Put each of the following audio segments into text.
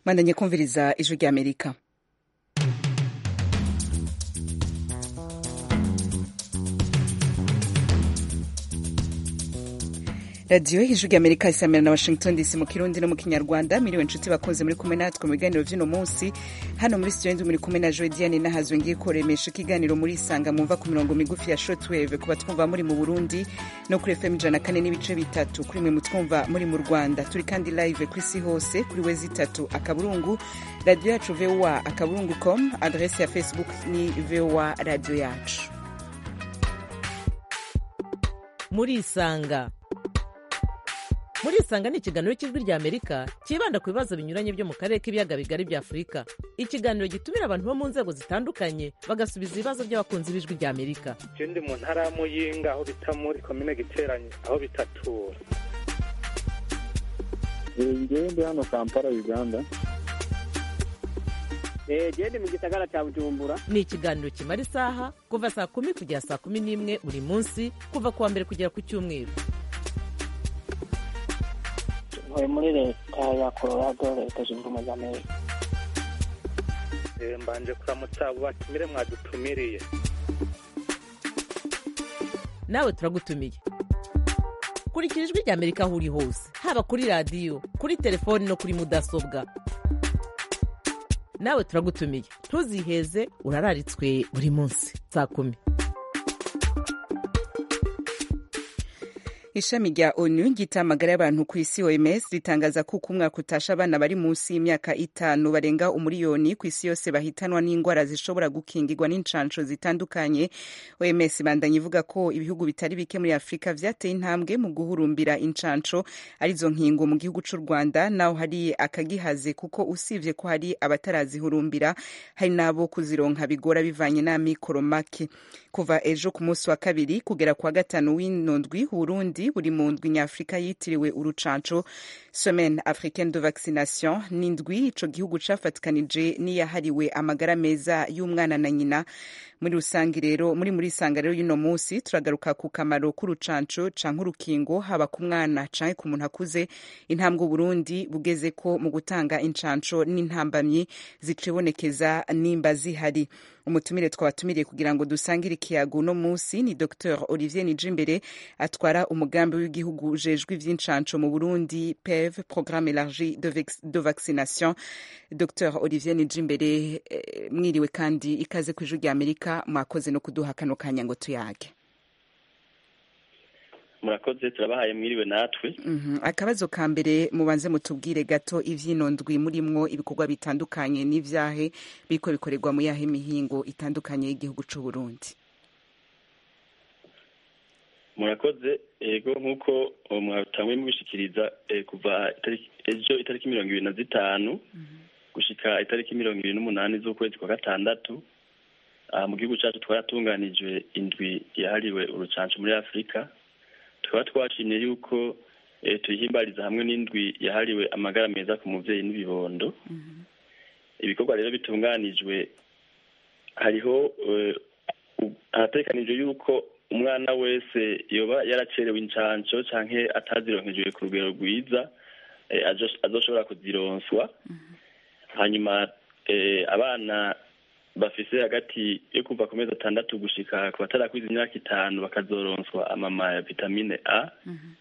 mwandanye kumviriza ijwi ry'amerika radiyo ijwi ry'amerika isamira na washington dc mu kirundi no mu kinyarwanda miriwe inshuti bakunze muri kumwe natwe mu biganiro by'uno munsi hano muri studio ndi muri kumwe na joe diane nahazwe ngiye kuremesha ikiganiro muri isanga mumva ku mirongo migufi ya shortwave kuba twumva muri mu burundi no kuri fm ijana kane n'ibice bitatu kuri mwe mutwumva muri mu rwanda turi kandi live ku isi hose kuri wezi itatu akaburungu radiyo yacu voa akaburungu com adrese ya facebook ni voa radiyo yacu muri isanga muri isanga ni ikiganiro cy'ijwi ry'amerika cyibanda ku bibazo binyuranye byo mu karere k'ibiyaga bigari bya afurika ikiganiro gitumira abantu bo mu nzego zitandukanye bagasubiza ibibazo by'abakunzi b'ijwi ry'amerika je ndi mu ntara ya muyinga aho bita muri komine giteranye aho bitatura ngewe ndi hano kampala uganda gende mu gisagara cya bujumbura ni ikiganiro kimara isaha kuva saa kumi kugera saa kumi n'imwe buri munsi kuva ku wa mbere kugera ku cyumweru ntuye muri leta ya colorado leta zunze ubumwe za amerika Eh, mbanje kuramutsa abo batumire mwadutumiriye nawe turagutumiye kurikira ijwi ry'amerika aho uri hose haba kuri radiyo kuri telefoni no kuri mudasobwa nawe turagutumiye ntuziheze urararitswe buri munsi saa kumi ishami rya onu ryita amagara y'abantu ku isi oms ritangaza ko uko umwaka utasha abana bari munsi y'imyaka itanu barenga umuriyoni ku isi yose bahitanwa n'indwara zishobora gukingirwa n'incansho zitandukanye oms ibandanya ivuga ko ibihugu bitari bike muri afurika vyateye intambwe mu guhurumbira incansho arizo nkingo mu gihugu c'u rwanda naho hari akagihaze kuko usivye ko hari abatarazihurumbira hari n'abo kuzironka bigora bivanye n'amikoro make kuva ejo ku munsi wa kabiri kugera kwa gatanu w'ino ndwi uburundi buri mu ndwi nyafurika yitiriwe urucanco semaine africaine de vaccination n'indwi ico gihugu cafatikanije n'iyahariwe amagara meza y'umwana na nyina muri rusange rero muri muri isanga rero y'uno munsi turagaruka ku kamaro k'urucanco canke urukingo haba ku mwana canke ku muntu akuze intambwe uburundi bugeze ko mu gutanga incanco n'intambamyi zicibonekeza nimba zihari umutumire twabatumiriye kugira ngo dusangire ikiyago uno munsi ni dr olivier nijimbere atwara umugambi w'igihugu ujejwe ivy'incanco mu burundi pev programme élargi de, vex- de vaccination dr olivier nijimbere eh, mwiriwe kandi ikaze ku ijwi rya amerika mwakoze no kuduha kano kanya ngo tuyage murakoze turabahaye mwiriwe natwe Mhm. akabazo ka mbere mubanze mutubwire gato ivy'ino ndwi murimwo ibikorwa bitandukanye n'ivyahe biriko bikorerwa mu yahe mihingo itandukanye y'igihugu c'u Burundi murakoze ego nk'uko uwo mwatanguye mubishikiriza eh, kuva itariki- ejo itariki mirongo ibiri na zitanu gushika itariki mirongo ibiri n'umunani z'ukwezi kwa gatandatu aha mu gihugu cacu twaratunganijwe indwi yahariwe urucanco muri afurika tukaba twashimye yuko eh, tuyihimbariza hamwe n'indwi yahariwe amagara meza ku muvyeyi n'ibibondo ibikorwa rero bitunganijwe hariho eh, u- harategekanijwe yuko umwana wese yoba yaracerewe incanco canke atazironkejwe ku rugero rwiza eh, azo- azoshobora kuzironswa hanyuma eh, abana bafise hagati yo kuva ku mezi atandatu gushika ku batarakwiza imyaka itanu bakazoronswa amama ya vitamine a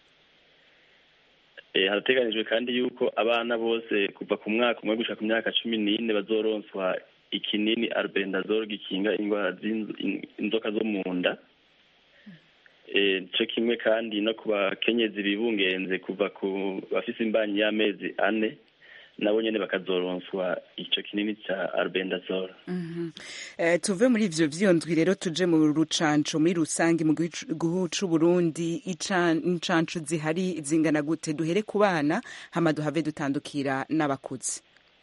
Eh, harateganijwe kandi yuko abana bose kuva ku mwaka umwe gushika ku myaka cumi n'ine bazoronswa ikinini albendazole gikinga indwara z'inzo- in- inzoka zo mu nda Eh, co kimwe kandi no ku bakenyezi bibungenze kuva ku bafise imbanyi y'amezi ane nabo nyene bakazoronswa ico kinini ca albendazole Mhm. Eh, tuve muri ivyo vyondwi rero tuje mu rucanco muri rusange mu gihugu c'u Burundi ican- incanco zihari zingana gute duhere ku bana hama duhave dutandukira n'abakuze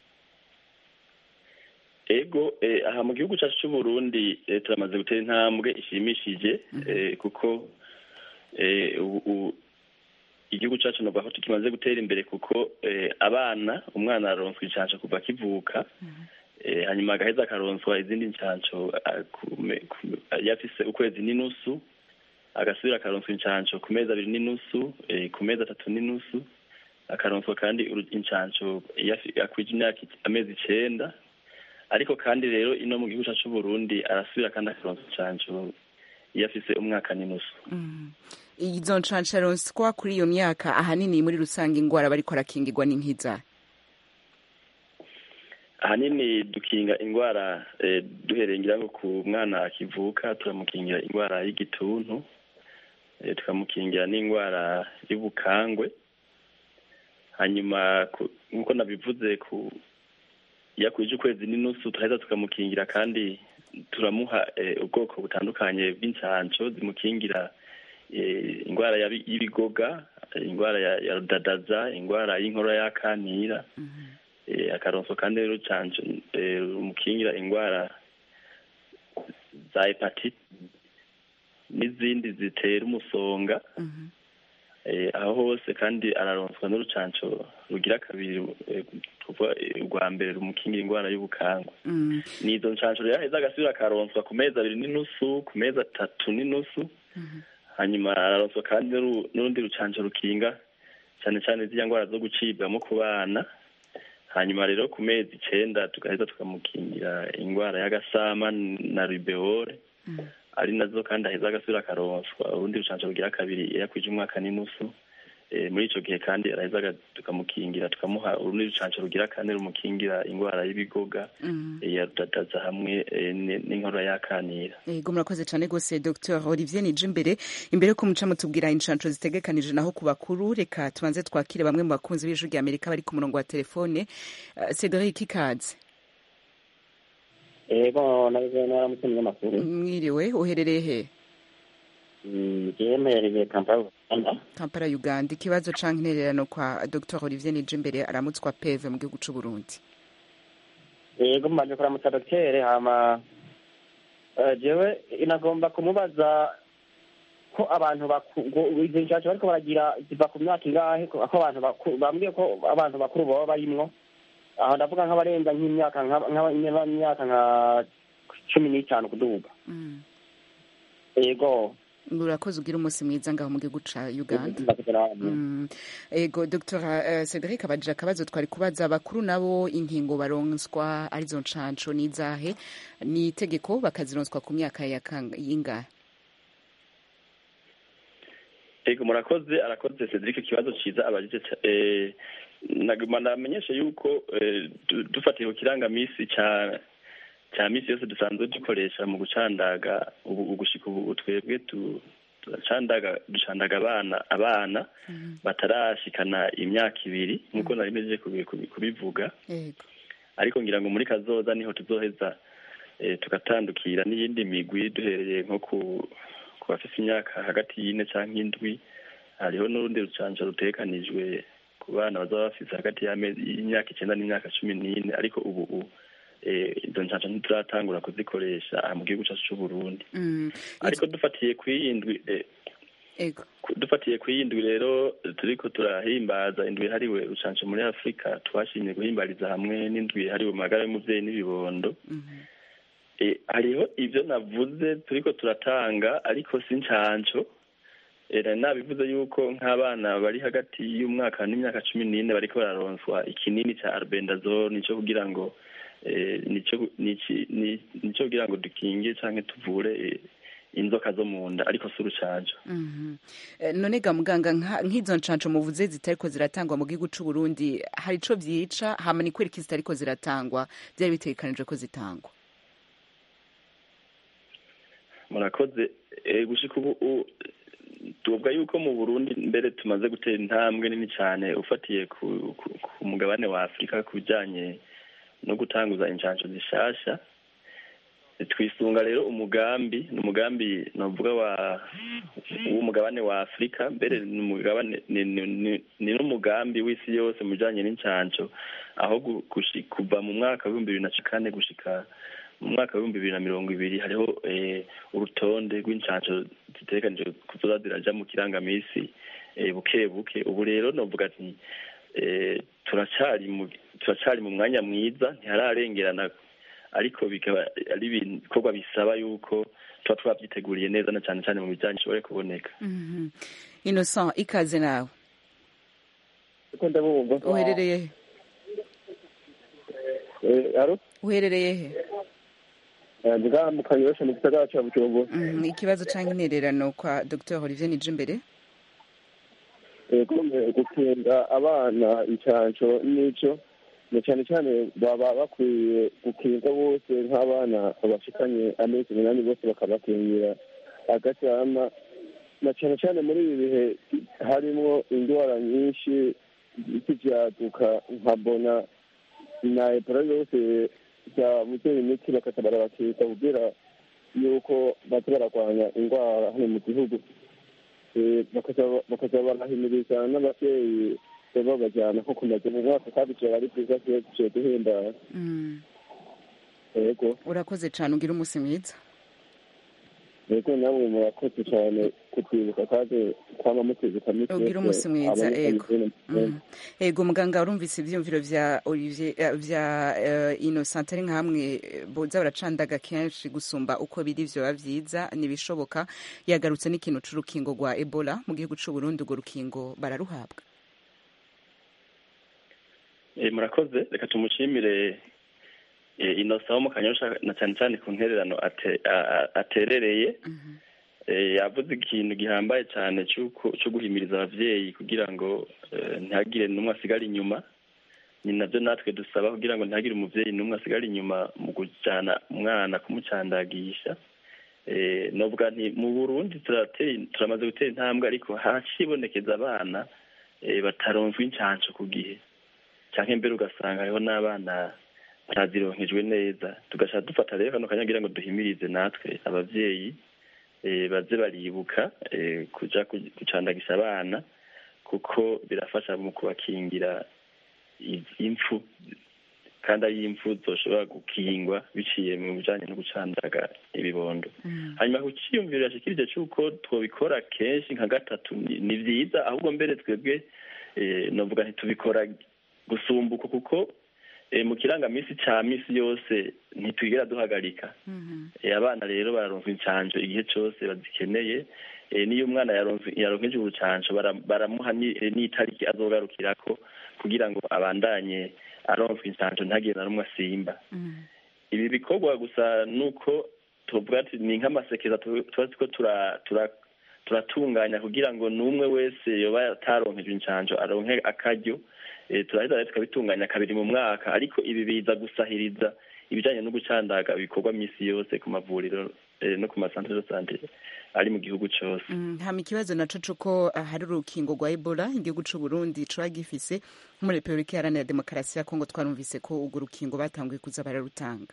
ego eh, aha mu gihugu cyacu cy'u Burundi eh, turamaze gutera intambwe ishimishije eh, kuko eh, ubu- ubu igihugu cyacu novuga ko tukimaze gutera imbere kuko eh, abana umwana aronswa incanco kuva akivuka eh, hanyuma agaheza akaronswa izindi ncanco ah, ku me- ku- yafise ukwezi n'inusu agasubira akaronswa incanco ku mezi abiri n'inusu eh, ku mezi atatu n'inusu akaronswa kandi uru- incanco iyo afi- akwije imyaka ic- amezi icenda ariko kandi rero ino mu gihugu cacu c'uburundi arasubira kandi akaronswa incanco iyo afise umwaka n'inusu Mm. izo nshansha ronswa kuri iyo myaka ahanini muri rusange ingwara bariko arakingirwa n'inkiza ahanini dukinga indwara eh, duhereye ngira ngo ku mwana akivuka turamukingira indwara y'igituntu eh, tukamukingira n'indwara y'ubukangwe hanyuma ku- nk'uko nabivuze ku iyo akwije ukwezi n'inusu turaheza tukamukingira kandi turamuha eh, ubwoko butandukanye bw'incanco zimukingira eh, indwara ya bi- y'ibigoga eh, indwara ya, ya rudadaza indwara y'inkorora y'akanira eh, akaronso kandi rero canco eh, rumukingira indwara za hepatite n'izindi zitera umusonga Mhm. eh, aho hose kandi araronswa n'urucanco rugira kabiri eh, kuva eh, urwa mbere rumukingira indwara y'ubukangwe Mm. nizo ncanco rero aheza agasubira akaronswa ku mezi abiri n'inusu ku mezi atatu n'inusu hanyuma araronswa kandi n'uru- n'urundi rucanco rukinga cyane cyane ziriya ndwara zo gucibwamo ku bana hanyuma rero ku mezi icenda tugaheza tukamukingira indwara y'agasama na rubeole ari nazo kandi aheza agasubira akaronswa urundi rucanco rugira kabiri iyo akwije umwaka n'inusu Eh, muri ico gihe kandi araheza aga- tukamukingira tukamuha urundi rucanco rugira kane rumukingira indwara y'ibigoga Mm. eh, ya rudadaza hamwe eh, ni- n'inkorora y'akanira Ego murakoze cyane rwose Dr Olivier nije imbere imbere ko muca mutubwira inshanco zitegekanije naho ku bakuru reka tubanze twakire bamwe mu bakunzi b'ijwi rya Amerika bari ku murongo wa telefone Uh, Cedric Ikaze yego nabize naramutse umunyamakuru mwiriwe uherereye he jewe mperereye kampala uganda Kampala Uganda ikibazo canke intererano kwa Dr Olivier nije imbere aramutswa PV mu gihugu c'u Burundi yego mbanje kuramutsa dokitere hama eh, jewe inagomba kumubaza ko abantu baku- ngo izo nshansho bariko baragira ziva ku myaka ingahe ko ko abantu bakuru bambwiye ko abantu bakuru baba barimwo aho ndavuga nk'abarenza nk'imyaka nka- nk'abanyamyaka nka cumi n'itanu kuduga Mm. yego urakoze ugira umunsi mwiza ngaho mu gihugu ca Uganda Ndakugira- Mm. ego dr uh, cedric abajije akabazo twari kubaza abakuru nabo inkingo baronswa arizo nshanco n'izahe ni itegeko bakazironswa ku myaka ya kang- y'ingahe ego murakoze arakoze cedric ikibazo ciza abajije ca- eh, naguma ndamenyeshe yuko eh, du- dufatiye ku kirangamisi ca ca misi yose dusanzwe dukoresha mu gucandaga ubu ugushika ubu twebwe tu- turacandaga ducandaga abana abana batarashikana imyaka ibiri nk'uko nari mejeje kubi- kubi- kubivuga ego ariko ngira ngo muri kazoza niho tuzoheza eh, tugatandukira n'iyindi migwi duhereye nko ku ku bafise imyaka hagati y'ine canke indwi hariho n'urundi rucanco rutekanijwe ku bana bazaba bafise hagati y'amezi y'imyaka icenda n'imyaka cumi n'ine ariko ubu ubu eh, izo ncanco ntituratangura kuzikoresha aha mu gihugu cacu c'uburundi Mm. ariko dufatiye kw'iyindwi eh, ego ku- dufatiye ku yindwi rero turiko turahimbaza indwi yahariwe rucanco muri afurika twashimye guhimbariza hamwe n'indwi yahariwe magara y'umuvyeyi n'ibibondo Mhm. e, hariho ivyo navuze turiko turatanga ariko si ncanco e, nari nabivuze yuko nk'abana bari hagati y'umwaka n'imyaka cumi n'ine bariko bararonswa ikinini ca arbendazole nico kugira ngo e, nico nici- ni- nico kugira ngo dukinge canke tuvure e, inzoka zo mu nda ariko si urucanco Mhm. Eh, none ga muganga nka- nk'izo nshanco muvuze zitariko ziratangwa mu gihugu c'u Burundi hari ico vyica hama ni kwereka zitariko ziratangwa vyari bitegekanijwe ko zitangwa murakoze Eh, gushika ubu u- tuvuga yuko mu burundi mbere tumaze gutera intambwe nini cyane ufatiye ku, ku, ku mugabane wa afurika ku bijanye no gutanguza inshansho zishasha twisunga rero umugambi ni umugambi novuga wa w'umugabane wa afurika mbere ni umugabane ni- ni- ni- ni n'umugambi w'isi yose mu bijanye n'inshansho aho gu- gushi- kuva mu mwaka w'ibihumbi bibiri na kane gushika mu mwaka w'ibihumbi bibiri na mirongo ibiri hariho eh, urutonde rw'inshansho zitegekanijwe kuzoza ziraja mu kirangamisi eh, buke buke ubu rero novuga ati eh, turacari mu turacari mu mwanya mwiza ntihararengerana ariko bikaba ari ibikorwa bisaba yuko tuba twavyiteguriye neza na cane cane mu bijanye bishobore kuboneka Mhm. Innocent ikaze nawe kuko ndabumva uherereye he Eh, alo uherereye he Eh, ndi ngaha mu kanyosha mu gisagara ca bujumbura Mhm, ikibazo canke intererano kwa dr olivier nijimbere yego eh, gukinga abana incanco n'ico na cyane cyane baba bakwiye gukinga bose nk'abana bashikanye amezi umunani bose bakabakingira agasama na cyane cyane muri ibi bihe harimwo indwara nyinshi z'ivyaduka nka bona na ebola yose byabuze imiti bakaza barabakika kugira yuko baza bararwanya indwara hano mu gihugu Eh, bakaza bakaza barahimiriza n'abavyeyi babajyana nko kumaze mu mwaka kandi ivyo ari vyiza vyo duhimbara Mm, yego urakoze cane ugira umunsi mwiza yego namwe murakoze cyane kutwibuka kandi kwama mutwibuka misi ugira umunsi mwiza ego Mhm. ego muganga urumvise ivyiyumviro vya olivier eh, vya eh, innocent ari nka hamwe eh, boza baracandaga kenshi gusumba uko biri vyoba vyiza nibishoboka yagarutse n'ikintu c'urukingo rwa ebola mu gihugu c'uburundi urwo rukingo bararuhabwa Eh, murakoze reka tumushimire eh, inosa wo mu kanyosha na cyane cyane ku ntererano ate- a- a- aterereye Eh, yavuze ikintu gihambaye cyane c'uko- co guhimiriza abavyeyi kugira ngo eh, ntihagire n'umwe asigara inyuma ni navyo natwe dusaba kugira ngo ntihagire umuvyeyi n'umwe asigara inyuma mu kujana umwana kumucandagisha Eh, novuga nti mu burundi turateye turamaze gutera intambwe ariko hacibonekeza abana eh, bataronswa incanco ku gihe canke mbere ugasanga hariho n'abana batazironkejwe neza tugaca dufata rero kano kanya kugira ngo duhimirize natwe abavyeyi eh, baze baribuka eh, kuja ku- gucandagisha abana kuko birafasha mu kubakingira i- impfu kandi ari impfu zoshobora gukingwa biciye mu bijanye no gucandaga ibibondo hanyuma ku ciyumviro yashikirije c'uko twobikora kenshi nka gatatu ni ni vyiza ahubwo mbere twebwe eh, novuga ntitubikora gusumbuka kuko eh, mu kirangamisi ca misi yose ntitwigera duhagarika Eh, abana rero bararonswa incanco igihe cose bazikeneye Eh, niyo umwana yaronse- yaronkeje urucanco bara- baramuha ni- eh, n'itariki azogarukirako kugira ngo abandanye aronswa incanco ntagire na rumwe asimba ibi bikorwa gusa nuko tuvuga ati ni nk'amasekeza tu- tuba turiko tura- tura- turatunganya kugira ngo n'umwe wese yoba ataronkejwe incanco aronke akaryo Eh, turaheza rero tukabitunganya kabiri mu mwaka ariko ibi biza gusahiriza ibijanye no gucandaga bikorwa misi yose ku mavuriro eh, no ku masantere de sante ari mu gihugu cose Mm, hama ikibazo naco cuko ah, hari urukingo rwa ebola igihugu c'uburundi coba gifise nko muri repubulika iharanira demokarasi ya kongo twarumvise ko urwo rukingo batanguye kuza bararutanga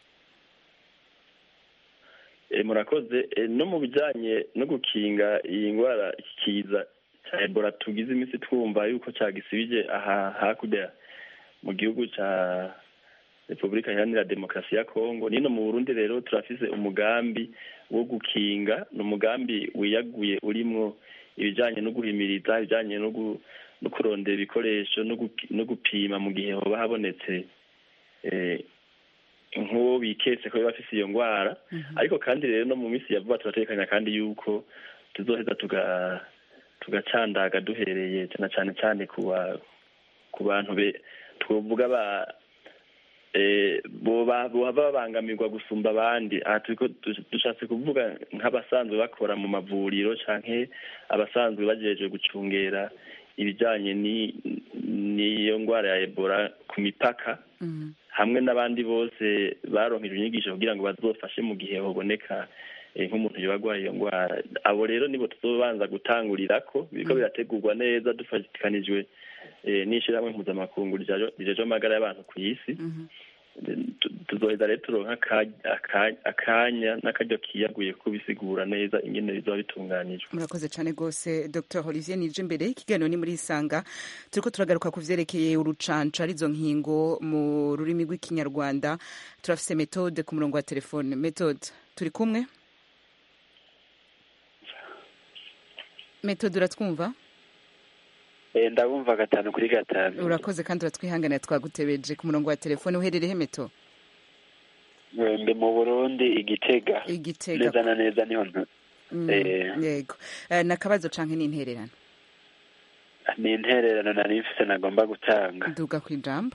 Eh, murakoze Eh, no mu bijanye no gukinga iyi ndwara iki kiza ca ebola tugize iminsi twumva yuko cagisibije aha hakurya mu gihugu ca repubulika iharanira demokarasi ya kongo nino mu burundi rero turafise umugambi wo gukinga ni umugambi wiyaguye urimwo ibijanye no guhimiriza ibijanye no gu- no kurondera ibikoresho no guki- no gupima mu gihe hoba habonetse eh, nk'uwo biketse ko biba afise iyo ngwara ariko kandi rero no mu minsi ya vuba turatekanya kandi yuko tuzoheza tuga tugacandaga duhereye na cane cane ku ba- ku bantu be twovuga ba eh, boba bohava babangamirwa gusumba abandi aha turiko du- dushatse kuvuga nk'abasanzwe bakora mu mavuriro canke abasanzwe bajejwe gucungera ibijanye ni- n'iyo ngwara ya ebola ku mipaka hamwe n'abandi bose baronkejwe inyigisho kugira ngo bazofashe mu gihe hoboneka eh, nk'umuntu yoba agwaye iyo ngwara abo rero nibo tuzobanza gutangurirako biriko birategurwa neza dufatikanijwe eh, n'ishirahamwe mpuzamakungu rijajo- rijejwe amagara y'abantu ku isi Tu- tuzoheza rero turonka aka- aka- akanya n'akaryo kiyaguye kubisigura neza ingene bizoba bitunganijwe murakoze cyane rwose dr olivier nije imbere ikiganiro ni muri isanga turiko turagaruka ku vyerekeye urucanco arizo nkingo mu rurimi rw'ikinyarwanda turafise metode ku murongo wa telefone metode turi kumwe metode uratwumva Eh, ndabumva gatanu kuri gatanu urakoze kandi uratwihanganira twagutebeje ku murongo wa telefone uherereye meto Eh, ndi mu burundi igitega igitega neza na neza niho ntu Mm, eh. yego Eh, ni akabazo canke n'intererano ni intererano nari mfise nagomba gutanga duga ku ijambo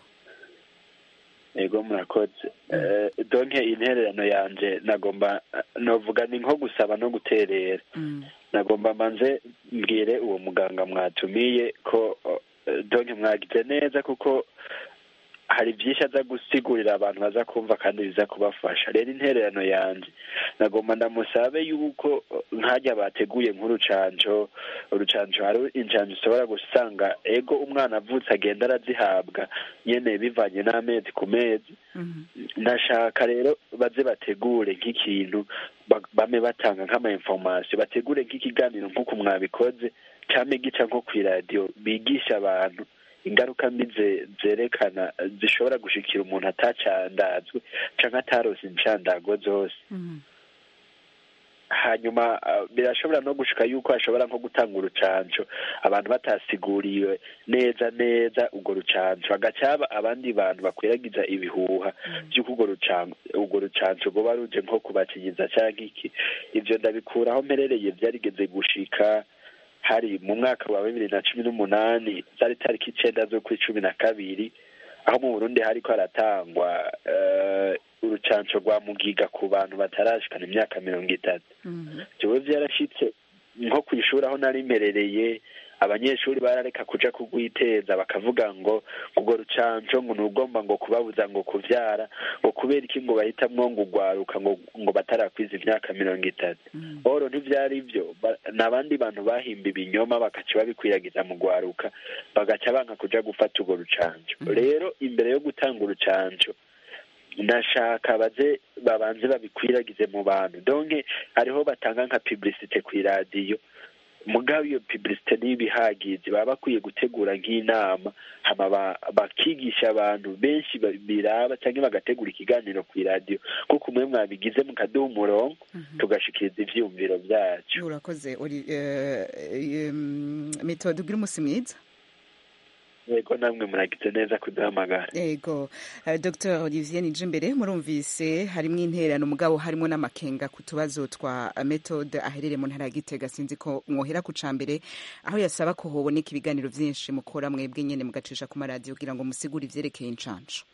ego murakoze Eh, donke intererano yanje nagomba novuga ni nko gusaba no guterera Mm. nagomba manze mbwire uwo muganga mwatumiye ko eh, donke mwagize neza kuko hari byinshi aza gusigurira abantu baza kumva kandi biza kubafasha rero intererano yanjye nagomba ndamusabe yuko eh, nkajya bateguye nk'urucanco urucanco hari incanco ushobora gusanga ego umwana avutse agenda arazihabwa nyene bivanye n'amezi ku mezi Mhm. ndashaka rero baze bategure nk'ikintu ba- bame batanga nk'ama information bategure nk'ikiganiro nk'uko mwabikoze cyangwa gica nko ku iradiyo bigisha abantu ingaruka mbi ze- zerekana zishobora gushikira umuntu atacandazwe canke atarose incandago zose Mhm. hanyuma uh, birashobora no gushika yuko hashobora nko gutanga urucanco abantu batasiguriwe neza neza urwo rucanco hagaca haba abandi bantu bakwiragiza ibihuha vy'uko urwo rucanco urwo rucanco rwoba ruje nko kubakinyiza canke iki ivyo ndabikuraho mperereye vyarigeze gushika hari mu mwaka wa bibiri na cumi n'umunani zari tariki icenda z'ukwi cumi na kabiri aho mu burundi hariko haratangwa eh, urucanco rwa mugiga ku bantu batarashikana imyaka mirongo itatu Mhm. jewe vyarashitse nko kw'ishuri aho nari mperereye abanyeshuri barareka kuja kugwiteza bakavuga ngo urwo rucanco ngo nugomba ngo kubabuza ngo kuvyara ngo kubera iki ngo bahitamwo ngo ugwaruka ngo ngo batarakwiza imyaka mirongo itatu Mhm. oro ntivyari ivyo Ba- n'abandi bantu bahimba ibinyoma bagaca babikwiragiza mu gwaruka bagaca banka kuja gufata urwo rucanco rero imbere yo gutanga urucanco ndashaka baze babanze babikwiragize mu bantu donke hariho batanga nka publicite ku iradiyo mugabo iyo publicite niyo ibihagizi baba bakwiye gutegura nk'inama hama ba- bakigisha abantu benshi ba- biraba cyangwa bagategura ikiganiro ku iradiyo kuko umwe mwabigize mukaduha umurongo tugashikiriza ivyiyumviro vyacu urakoze uri eh, eh, mm, metode ugira umunsi mwiza yego namwe muragize neza kuduhamagara ego uh, dr olivier nijimbere murumvise harimwo intererano mugabo harimo n'amakenga ku tubazo twa uh, methode aherereye mu ntara ya gitega sinzi ko mwohera ku ca mbere aho yasaba ko hoboneka ibiganiro vyinshi mukora mwebwe nyene mugacisha ku maradiyo kugira ngo musigure ivyerekeye incanco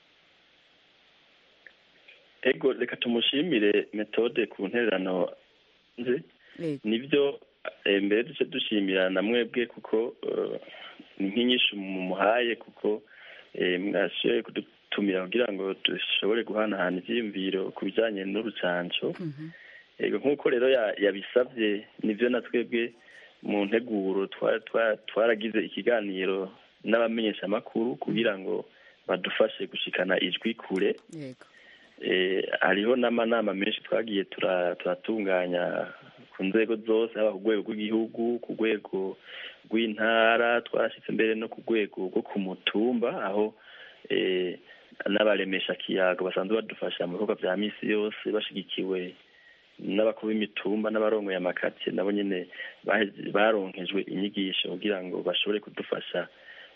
ego reka tumushimire metode ku ntererano nze Ego. nibyo eh, mbere duce dushimira na mwebwe kuko eh, ni nk'inyishu mumuhaye kuko eh, mwashoboye kudutumira kugira ngo dushobore guhanahana ivyiyumviro ku bijanye n'urucanco Mhm. ego nk'uko rero ya- yabisavye nivyo na twebwe mu nteguro twa- twa- twaragize ikiganiro n'abamenyeshamakuru kugira ngo badufashe gushikana ijwi kure yego eh, hariho n'amanama menshi twagiye tura- turatunganya ku nzego zose haba ku rwego rw'igihugu ku rwego rw'intara twarashyitse mbere no ku rwego rwo ku mutumba aho eh, n'abaremesha kiyago basanzwe badufasha mu bikorwa vya misi yose bashigikiwe n'abakuru b'imitumba n'abarongoye amakatiye nabo nyene bahe- baronkejwe inyigisho kugira ngo bashobore kudufasha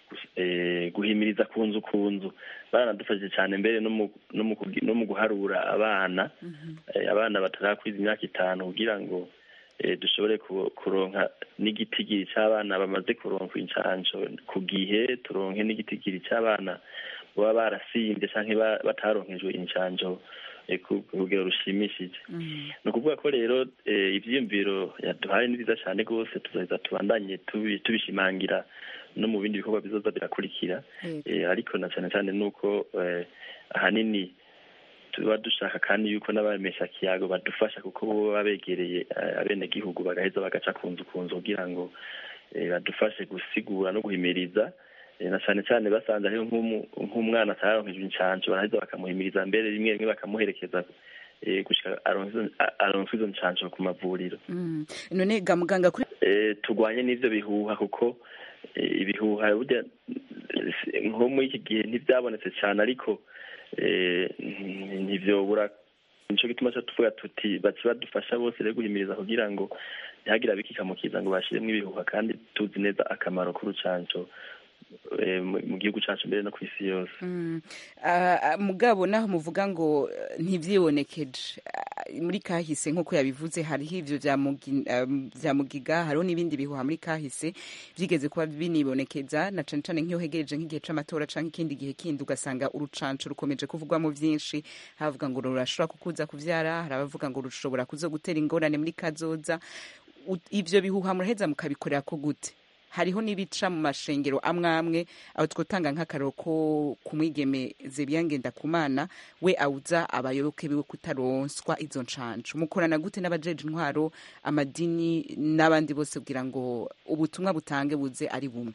eh, guhimiriza ku nzu ku nzu baranadufashije cyane mbere no mu- no mu kugi- no mu guharura abana eh, abana batarakwiza imyaka itanu kugira ngo eh, dushobore ku- kuronka n'igitigiri c'abana bamaze kuronka incanco ku gihe turonke n'igitigiri c'abana baba barasimbye canke ba- bataronkejwe incanco eh, ku ku rugero rushimishije Mhm. ni ukuvuga ko rero eh, ivyiyumviro yaduhaye ni byiza cyane rwose tuzoheza tubandanye tubi- tubishimangira no mu bindi bikorwa bizoza birakurikira Yego. Eh, ariko na cyane cyane ni uko eh, ahanini tuba dushaka kandi yuko n'abamesha kiyago badufasha kuko bo baba begereye eh, abenegihugu bagaheza bagaca ku nzu ku nzu kugira ngo eh, badufashe gusigura no guhimiriza Eh, na cyane cyane basanze hariho nk'umu- nk'umwana ataronkejwe incanco baraheza bakamuhimiriza mbere rimwe rimwe bakamuherekeza eh, gushika aronke izo- a- aronke izo ncanco ku mavuriro Mhm. none ga muganga kuri eh, turwanye n'ivyo bihuha kuko eh, ibihuha burya eh, nko muri iki gihe ntivyabonetse cane ariko eh, nti- ntivyobura nico gituma ca tuvuga tuti bace badufasha bose rero guhimiriza kugira ngo ntihagire abikikamukiza ngo bashiremwo ibihuha kandi tuzi neza akamaro k'urucanco eh, mu mu gihugu cacu mbere no kw'isi yose Mm. Ah, ah, mugabo naho muvuga ngo eh, ntivyibonekeje Ah, muri kahise nk'uko yabivuze hariho ivyo vya mugi- um, vya mugiga hariho n'ibindi bihuha muri kahise vyigeze kuba binibonekeza na cane cane nk'iyo hegereje nk'igihe c'amatora canke ikindi gihe kindi ugasanga urucanco rukomeje kuvugwamo vyinshi havuga ngo rurashobora kukuza kuvyara hari abavuga ngo rushobora kuzogutera ingorane muri kazoza U- ivyo bihuha muraheza mukabikorera ko gute hariho n'ibica mu mashengero amwe amwe aho twotanga nk'akaroro ko ku mwigeme Zebiya Ngendakumana we awuza abayoboke biwe kutaronswa izo ncanco mukorana gute n'abajeje intwaro amadini n'abandi bose kugira ngo ubutumwa butange buze ari bumwe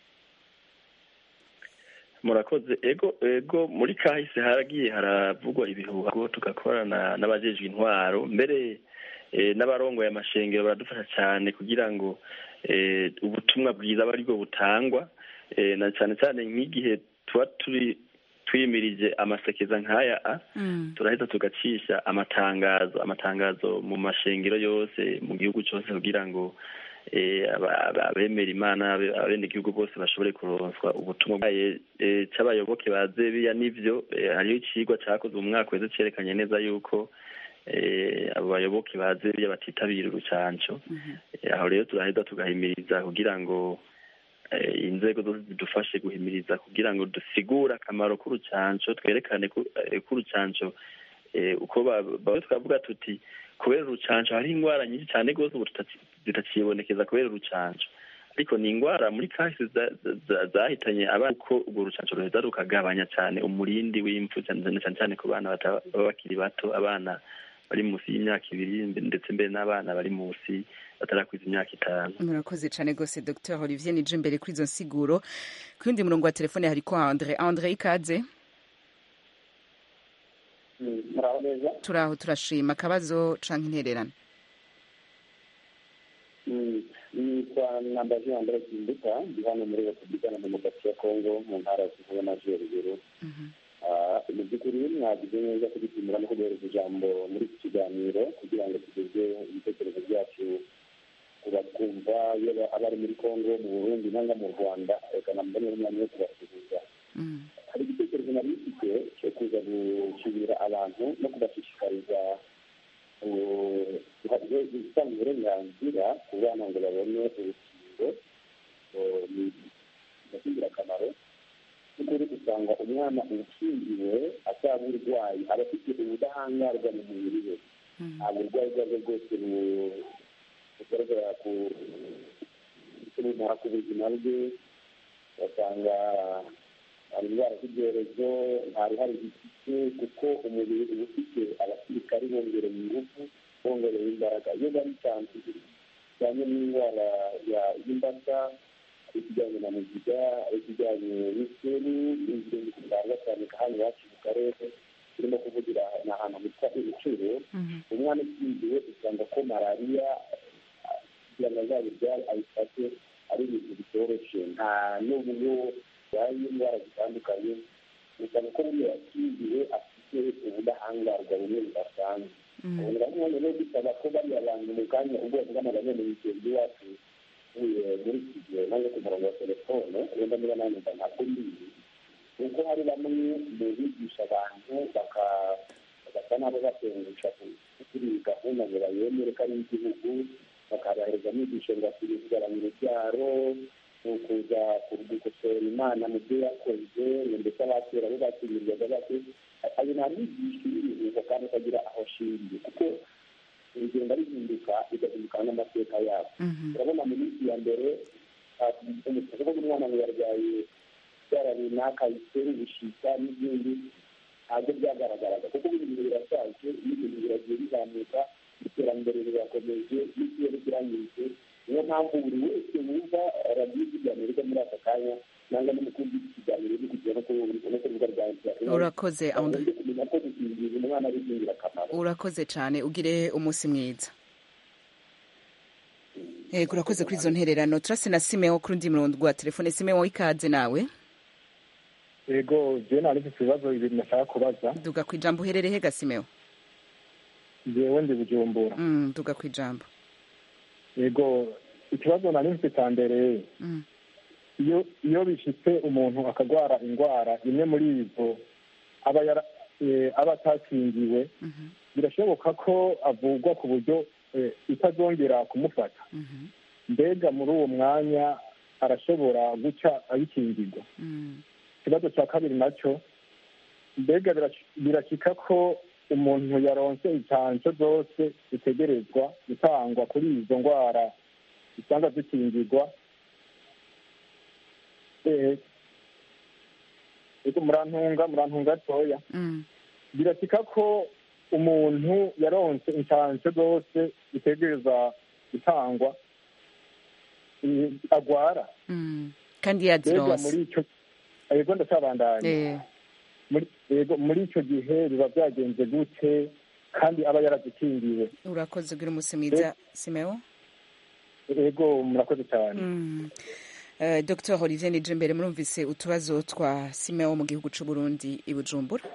murakoze ego ego muri kahise haragiye haravugwa ibihuha ngo tugakorana n'abajejwe intwaro mbere eh, n'abarongoye amashengero baradufasha cyane kugira ngo eh, ubutumwa bwiza aba aribwo butangwa eh, na cyane cyane nk'igihe tuba turi twimirije amasekeza nk'aya a turahita tugacisha amatangazo amatangazo mu mashengero yose mu gihugu cyose kugira ngo eh, aba- aba- abemera imana abe- abenegihugu bose bashobore kuronswa ubutumwa bwaye eh, c'abayoboke ba zebiya n'ivyo eh, hariho icigwa cakozwe mu mwaka weze cerekanye neza yuko eh, abo bayoboke ba zebiya batitabira urucanco Eh, aho rero turaheza tugahimiriza kugira ngo eh, inzego zose zidufashe guhimiriza kugira ngo dusigure akamaro k'urucanco twerekane ko eh, k'urucanco eh, uko ba- bamwe twavuga tuti kubera urucanco hari indwara nyinshi cyane rwose ubu tutaki- zitakibonekeza kubera urucanco ariko ni indwara muri kahise za- za- za- zahitanye abana uko urwo rucanco ruheza rukagabanya cyane umurindi w'impfu cyane cyane cyane ku bana bata- baba bakiri bato abana bari munsi y'imyaka ibiri ndetse mbere n'abana bari munsi batarakwiza imyaka itanu murakoze cyane rwose dr olivier nije imbere kuri izo nsiguro ku yundi murongo wa telefone hariko andre andre ikaze muraho neza turaho turashima akabazo canke intererano nitwa nambaje andre kimbuka ndi hano muri repubulika na demokarasi ya kongo mu ntara ya kivu y'amajyaruguru Ah, mu by'ukuri mwagize neza kubitumira no kuduhereza ijambo muri iki kiganiro kugira ngo tugeze ibitekerezo byacu ku batwumva yaba abari muri kongo mu burundi nanga mu rwanda reka nambone umwanya wo kubasuhuza hari igitekerezo nari mfite cyo kuza gushimira abantu no kubashishikariza uh, guha- gutanga uburenganzira ku bana ngo babone urukingo uh, ni ingirakamaro by'ukuri usanga umwana ukingiwe ataba urwayi aba afite ubudahangarwa mu mubiri we nta burwayi ubwo ari bwo bwose bu- bugaragara ku bumara ku buzima bwe ugasanga hari indwara z'ibyorezo nta ruhare zifite kuko umubiri uba ufite abasirikari bongereye ingufu bongereye imbaraga iyo bari cyane bijyanye n'indwara ya- y'imbasa ari ikijyanye na mugiga ari ikijyanye n'iseru n'izindi zitanga cyane hano iwacu mu karere turimo kuvugira ni ahantu hitwa ibiciro umwana ukingiwe usanga ko malariya kugira ngo azabibyare ayifate ari ibintu bitoroshye nta n'uburyo yaje indwara zitandukanye usanga ko buriya yakingiwe afite ubudahangarwa bumwe budasanzwe ubona nk'ubu rero dusaba ko bariya bantu mu kanya ubwoko bw'amagana mu bigendo iwacu uvuye muri iki gihe nanjye ku murongo wa telefone wenda niba nanjye mba ntabwo mbizi kuko hari bamwe mu bigisha abantu baka- bagasa n'abo batengusha kuri iyi gahunda ngo bayemere ko ari igihugu bakabahereza inyigisho ngo bakwiye kugabanya urubyaro ni ukuza gukosora imana mu byo yakoze ngo ndetse abakera bo bakirirwaga bate ayo nta mwigisha ibiruhuko kandi akagira aho ashingiye kuko urugendo rihinduka bigahinduka n'amateka yabo urabona mu minsi ya mbere umusaza w'umwana ngo yarwaye byara runaka bitera ubushita n'ibindi ntabwo byagaragaraga kuko buri bintu birashaje n'ibintu biragiye bizamuka iterambere rirakomeje n'ikirere kirangiritse niyo mpamvu buri wese wumva radiyo ikiganiro muri aka kanya nanga n'umukuru w'ikiganiro uri kugira no ku rubuga rwa interineti urakoze andre bagomba kumenya ko gukingiza umwana ari iby'ingirakamaro urakoze cyane ugire umunsi mwiza yego urakoze kuri izo ntererano turase na simeho kuri undi murongo wa telefone simeho ikaze nawe yego jewe nari mfite ibibazo bibiri nashaka kubaza duga ku ijambo uherereye ga simeho jewe ndi bujumbura Mm, duga ku ijambo yego ikibazo nari mfite cya mbere Mm. iyo iyo bishitse umuntu akagwara indwara imwe muri izo aba yara eh, aba atakingiwe birashoboka ko avugwa ku buryo eh, itazongera kumufata Mhm. mbega muri uwo mwanya arashobora guca ayikingirwa Mm. ikibazo cya kabiri nacyo mbega birash- birashyika ko umuntu yaronse incanco zose zitegerezwa gutangwa kuri izo ndwara usanga zikingirwa Eh, ego murantunga murantunga toya Mm. birashyika ko umuntu yaronse incanco zose zitegereza gutangwa eh, agwara Mm. kandi mbega yazironse muri icyo ego ndacabandanya Eh. muri yego muri icyo gihe biba byagenze gute kandi aba yarazikingiwe urakoze ugira umunsi mwiza simeo ego murakoze cyane Mm. Eh, Dr Olivier Nijimbere murumvise utubazo twa Simeo mu gihugu c'u Burundi i Bujumbura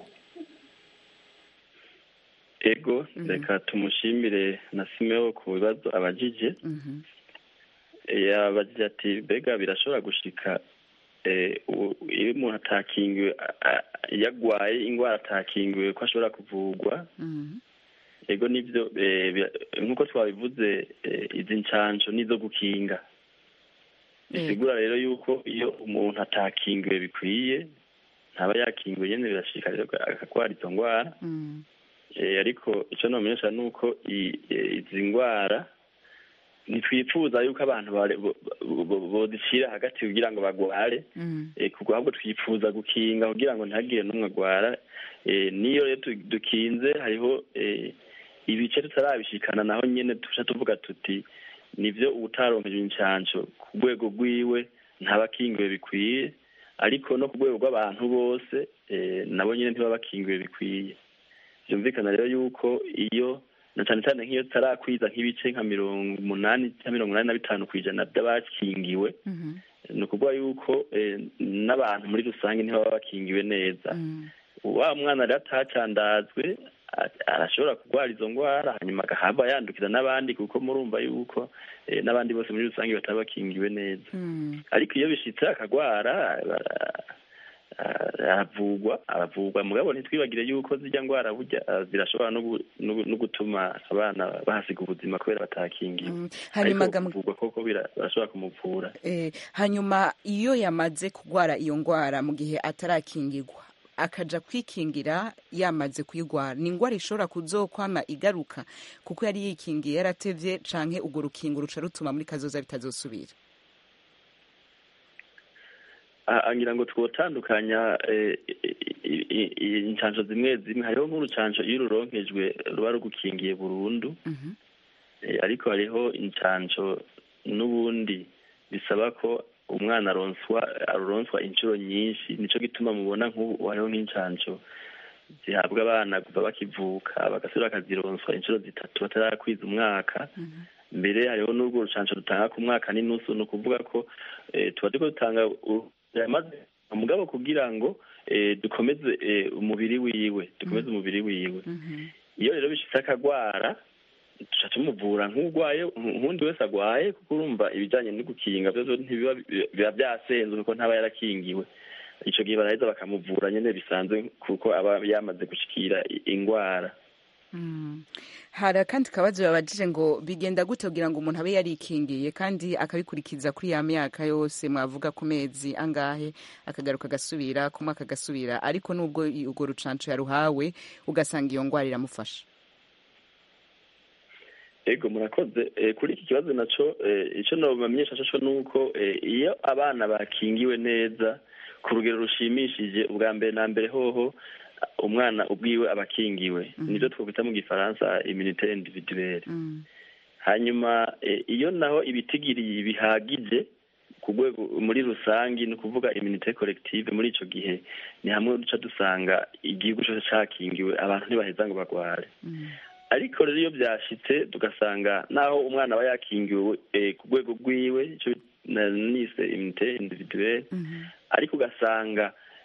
ego reka tumushimire na simeo ku bibazo abajije Mhm. yabajije ati mbega birashobora gushika eh, u- iyo umuntu atakingiwe a- a- iyo agwaye indwara atakingiwe ko ashobora kuvurwa Mhm. ego nivyo eh, bira- nk'uko twabivuze eh, izi ncanco nizo gukinga bisigura rero yuko iyo umuntu atakingiwe bikwiye ntaba yakingiwe nyene birashika rero akagwara izo ndwara Mm. Eh, ariko icyo nomenyesha ni uko i- eh, izi ndwara ntitwifuza yuko abantu bare- bo- bo- bo- bodicira hagati kugira ngo bagware Mm. eh, kuko ahubwo twifuza gukinga kugira ngo ntihagire n'umwe agwara Eh, niyo rero tu- dukinze hariho eh, ibice tutarabishikana naho nyene tuca tuvuga tuti nivyo ubutaronkejwe incanco ku rwego rwiwe ntabakingiwe bikwiye ariko no ku rwego rw'abantu bose eh, nabo nyene ntibaba bakingiwe bikwiye byumvikana rero yuko iyo na cyane cyane nk'iyo tutarakwiza nk'ibice nka mirongo umunani cyangwa mirongo inani na bitanu ku ijana by'abakingiwe Mhm. ni ukuvuga yuko eh, n'abantu muri rusange ntibaba bakingiwe neza Mm. wa mwana rero atacandazwe a- arashobora kurwara izo ndwara hanyuma agahava yandukiza n'abandi kuko murumva yuko eh, n'abandi bose muri rusange bataba bakingiwe neza Mm. ariko iyo bishitse akagwara bara- a- aravugwa aravugwa mugabo ntitwibagire yuko zirya ndwara burya ah, zirashobora no gu- no gu- no gutuma abana bahasiga ubuzima kubera batakingiwe Mm. hanyuma ariko gam- kuvugwa koko bira- barashobora kumuvura eh, hanyuma iyo yamaze kugwara iyo ngwara mu gihe atarakingirwa akaja kwikingira yamaze kuyigwara ni ingwara ishobora kuzokwama igaruka kuko yari yikingiye yaratevye canke urwo rukingo ruca rutuma muri kazoza bitazosubira Ah, ngira ngo twotandukanya eh, i- i- i- incanco zimwe zimwe hariho nk'urucanco iyo ruronkejwe ruba rugukingiye burundu Mhm. Eh, ariko hariho incanco n'ubundi bisaba ko umwana aronswa aronswa inshuro nyinshi nico gituma mubona nk'ubu hariho nk'incanco zihabwa abana kuva bakivuka bagasubira bakazironswa inshuro zitatu batarakwiza umwaka mbere hariho n'urwo rucanco rutanga ku mwaka n'inusu ni ukuvuga ko eh, tuba turiko dutanga u- yamaze mugabo kugira ngo eh, dukomeze eh, umubiri wiwe dukomeze umubiri wiwe iyo rero bishitse akagwara tuca tumuvura nk'urwaye nk'undi wese agwaye kuko urumva ibijanye no gukinga vyo ntibiba biba vyasenzwe kuko ntaba yarakingiwe ico gihe baraheza bakamuvura nyene bisanzwe kuko aba yamaze gushikira i- ingwara Mm. hari akandi kabazo babajije ngo bigenda gute kugira ngo umuntu abe yarikingiye kandi akabikurikiza kuri ya myaka yose mwavuga ku mezi angahe akagaruka agasubira ku mwaka agasubira ariko nubwo i- urwo rucanco yaruhawe ugasanga iyo ngwara iramufasha ego murakoze Eh, kuri iki kibazo naco eh, ico nobamenyesha coco nuko eh, iyo abana bakingiwe neza ku rugero rushimishije ubwa mbere na mbere hoho ah, umwana ubwiwe aba akingiwe nivyo twokwita mu gifaransa immunité individuelle Mm. hanyuma eh, iyo naho ibitigiri bihagije ku rwego muri rusangi ni ukuvuga immunité collective muri ico gihe ni hamwe duca dusanga igihugu cose cakingiwe abantu ntibaheza ngo bagware Mm. ariko rero iyo byashitse tugasanga naho umwana aba yakingiwe eh, ku rwego rwiwe ico na- nise immunité individuelle Mhm. ariko ugasanga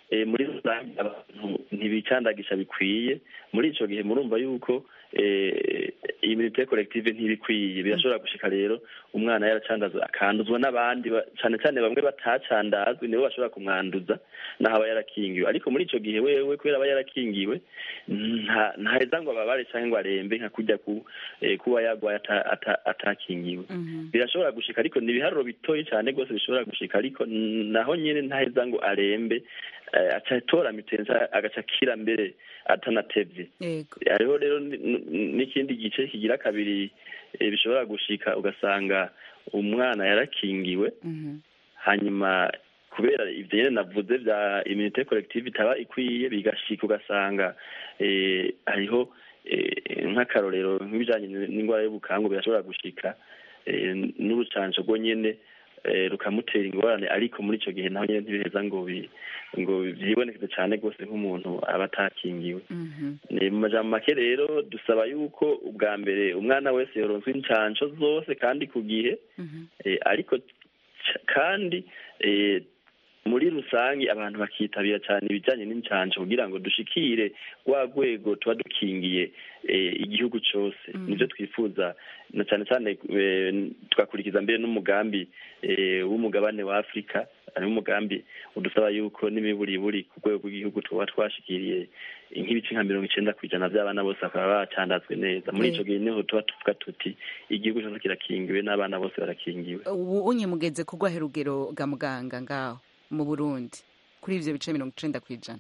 eh, muri rusange abantu ntibicandagisha bikwiye muri ico gihe murumva yuko eh, immunité collective ntibikwiye birashobora gushika rero umwana yaracandazwa akanduzwa n'abandi ba- cane cane bamwe batacandazwe nibo bashobora kumwanduza naho aba yarakingiwe ariko muri ico gihe wewe kubera aba yarakingiwe nta ntaheza ngo ababare canke ngo arembe nka kurya ku eh, kuba yagwaye ata- ata- atakingiwe birashobora gushika ariko ni ibiharuro bitoyi cyane rwose bishobora gushika ariko naho nyine ntaheza ngo arembe eh, aca atora mitensa agaca akira mbere atanatevye yego hariho rero ni- ni- n'ikindi gice kigira kabiri eh, bishobora gushika ugasanga umwana yarakingiwe Mhm. hanyuma kubera ivyo nyene navuze vya immunité collective itaba ikwiye bigashika ugasanga eh, hariho eh, nk'akarorero nk'ibijanye n'ingwara y'ubukangu birashobora gushika eh, n'urucanco rwo nyene eh, rukamutera ingorane ariko muri ico gihe naho nyene ntibiheza ngo bi ngo vyibonekeze cane rwose nk'umuntu aba atakingiwe Mhm. ni mu majambo make rero dusaba yuko ubwa mbere umwana wese yoronswa incanco zose kandi ku gihe Mhm. eh, ariko c- kandi eh, muri rusange abantu bakitabira cyane ibijyanye n'incanco kugira ngo dushikire rwa rwego tuba dukingiye eh, igihugu cyose nibyo twifuza na cyane cyane eh, tugakurikiza mbere n'umugambi eh, w'umugabane wa afurika ari umugambi udusaba yuko n'imiburiburi ku rwego rw'igihugu tuba twashikiriye nk'ibice nka mirongo icenda ku ijana by'abana bose bakaba bacandazwe neza muri Eh. ico gihe niho tuba tuvuga tuti igihugu cyose kirakingiwe n'abana bose barakingiwe ubu unye mugeze ku rwahe rugero ga muganga ngaho mu burundi kuri ivyo bice mirongo icenda ku ijana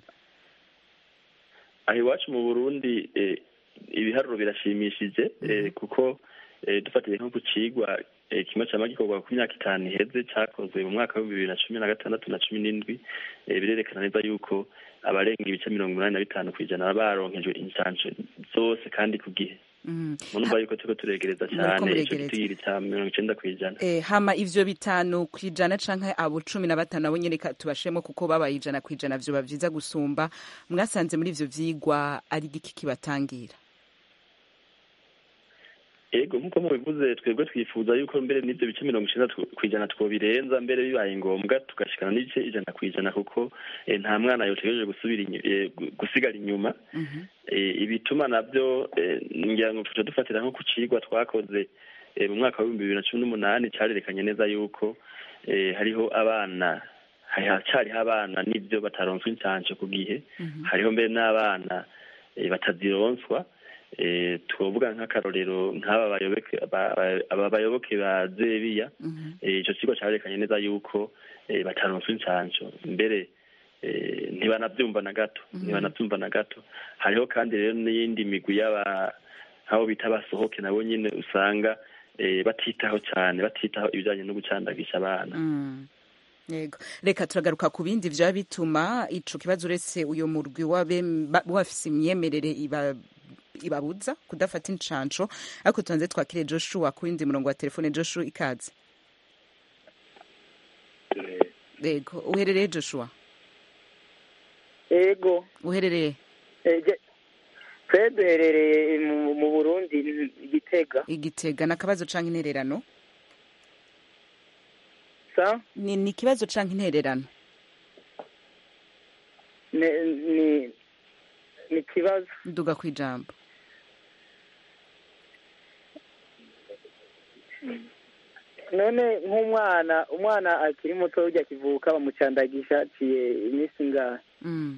aho iwacu mu burundi eh, ibiharuro birashimishije eh, kuko eh, dufatiye nko ku cigwa eh, kimwe cama gikorwa ku myaka itanu iheze cakozwe mu mwaka w'ibihumbi bibiri na cumi na gatandatu na cumi n'indwi eh, birerekana neza yuko abarenga ibice mirongo umunani na bitanu kw'ijana baba baronkejwe incanco zose kandi ku gihe Mhm. murumva yuko turiko turegereza Muriko cane ico muregereza. gitigiri ca mirongo icenda kw'ijana Eh, hama ivyo bitanu ku ijana canke abo cumi na batanu nabo nyene ka- tubashiremo kuko babaye ijana ku ijana vyoba vyiza gusumba mwasanze muri ivyo vyigwa ari igiki kibatangira ego nk'uko mubivuze twebwe twifuza yuko mbere n'ivyo bice mirongo icenda tw- kw'ijana twobirenza mbere bibaye ngombwa tugashikana n'ibice ijana kw'ijana kuko eh, nta mwana yotegereje gusubira inyu- eh, gu- gusigara inyuma Eh, ibituma navyo eh, ngira ngo tuca dufatira nko ku cigwa twakoze eh, mu mwaka w'ibihumbi bibiri na cumi n'umunani carerekanye neza yuko eh, hariho abana hacariho abana n'ivyo bataronswa incanco ku gihe hariho mbere n'abana eh, batazironswa eh, twovuga nk'akarorero nk'aba bayoboke ba- ba- aba bayoboke ba zebiya eh, ico kigo carerekanye neza yuko eh, bataronswa incanco mbere eh, ntibanavyumva na gato ntibanavyumva na gato hariho kandi rero n'iyindi migwi y'aba nk'abo bita abasohoke nabo nyene usanga eh, batitaho cane batitaho ibijanye no gucandagisha abana Mm. yego reka turagaruka ku bindi vyaba bituma ico kibazo uretse uyo murwi w'abem- ba- w'abafise imyemerere iba ibabuza kudafata incanco ariko tubanze twakire joshua ku yindi murongo wa telefone joshua ikaze yego uherereye joshua ego uherereye eje twe duherereye mu mu burundi igitega igitega ni akabazo canke intererano sa ni ni ikibazo canke intererano ni ni ni ikibazo nduga ku ijambo none nk'umwana umwana akiri muto ujya akivuka bamucandagisha aciye iminsi ingahe Mm.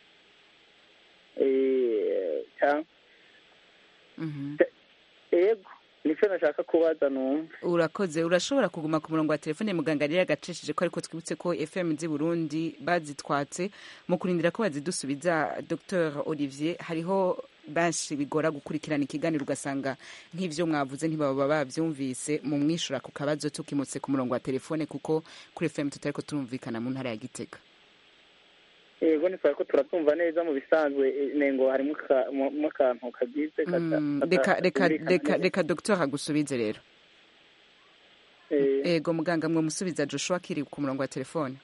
Eh, ca- Mhm. ego nicyo nashaka kubaza numva urakoze urashobora kuguma ku murongo wa telefone muganga rero agacishije ko ariko twibutse ko fm z'i burundi bazitwatse mu kurindira ko bazidusubiza dr olivier hariho benshi bigora gukurikirana ikiganiro ugasanga nk'ivyo mwavuze ntibaba bavyumvise mu mwishura ku kabazo tukimutse ku murongo wa telefone kuko kuri fm tutariko turumvikana mu ntara ya gitega ego nitwara ko turatumva neza mu bisanzwe eh, nengo harimo aka- mo- mo akantu kagize kata- Mm, kata- reka reka katumvikana reka neza. reka dr agusubize rero Eh, ego muganga mwamusubiza joshua kiri ku murongo wa telefone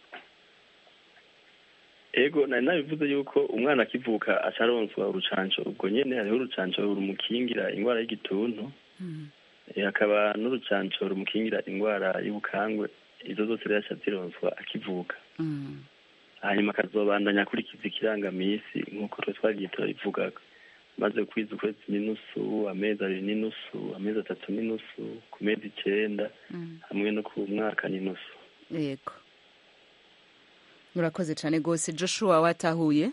ego nari nabivuze yuko umwana akivuka acaronswa urucanco ubwo nyene hariho urucanco rumukingira ingwara y'igituntu Eh, hakaba n'urucanco rumukingira ingwara y'ubukangwe izo zose rero aca zironswa akivuka Mm. hanyuma akazobandanya akurikiza ikirangamisi nk'uko twe twagiye turabivugaga maze kwiza ukwezi n'inusu amezi abiri n'inusu amezi atatu n'inusu ku mezi icenda hamwe no ku mwaka n'inusu yego urakoze cyane rwose joshua watahuye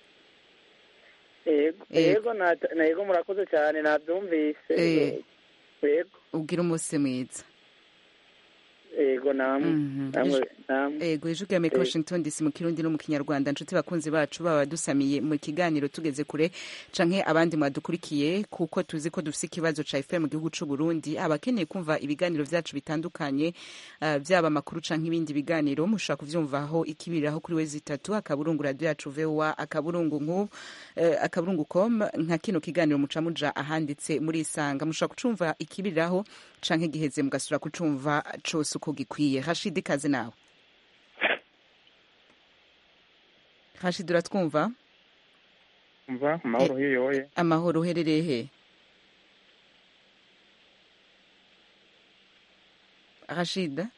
yego yego nata- na yego murakoze cyane nabyumvise Eh. yego ubwira umunsi mwiza yego namwe Mhm. namwe Ijwi- namwe Ego ijwi rya Amerika Eh. Washington DC mu kirundi no mu kinyarwanda nshuti bakunzi bacu baba dusamiye mu kiganiro tugeze kure canke abandi mwadukurikiye kuko tuzi ko dufise ikibazo ca FM mu gihugu c'u Burundi abakeneye kumva ibiganiro vyacu bitandukanye uh, vyaba amakuru canke ibindi biganiro mushobora kuvyumvaho ikibiriraho kuri wezi itatu akaburungu radio yacu VOA akaburungu nku uh, akaburungu com nka kino kiganiro muca muja ahanditse muri isanga mushobora kucumva ikibiriraho canke giheze mugasura kucumva cose uko gikwiye Rashid kaze nawe Rashid uratwumva umva amahoro hiyoye amahoro uherereye he Rashid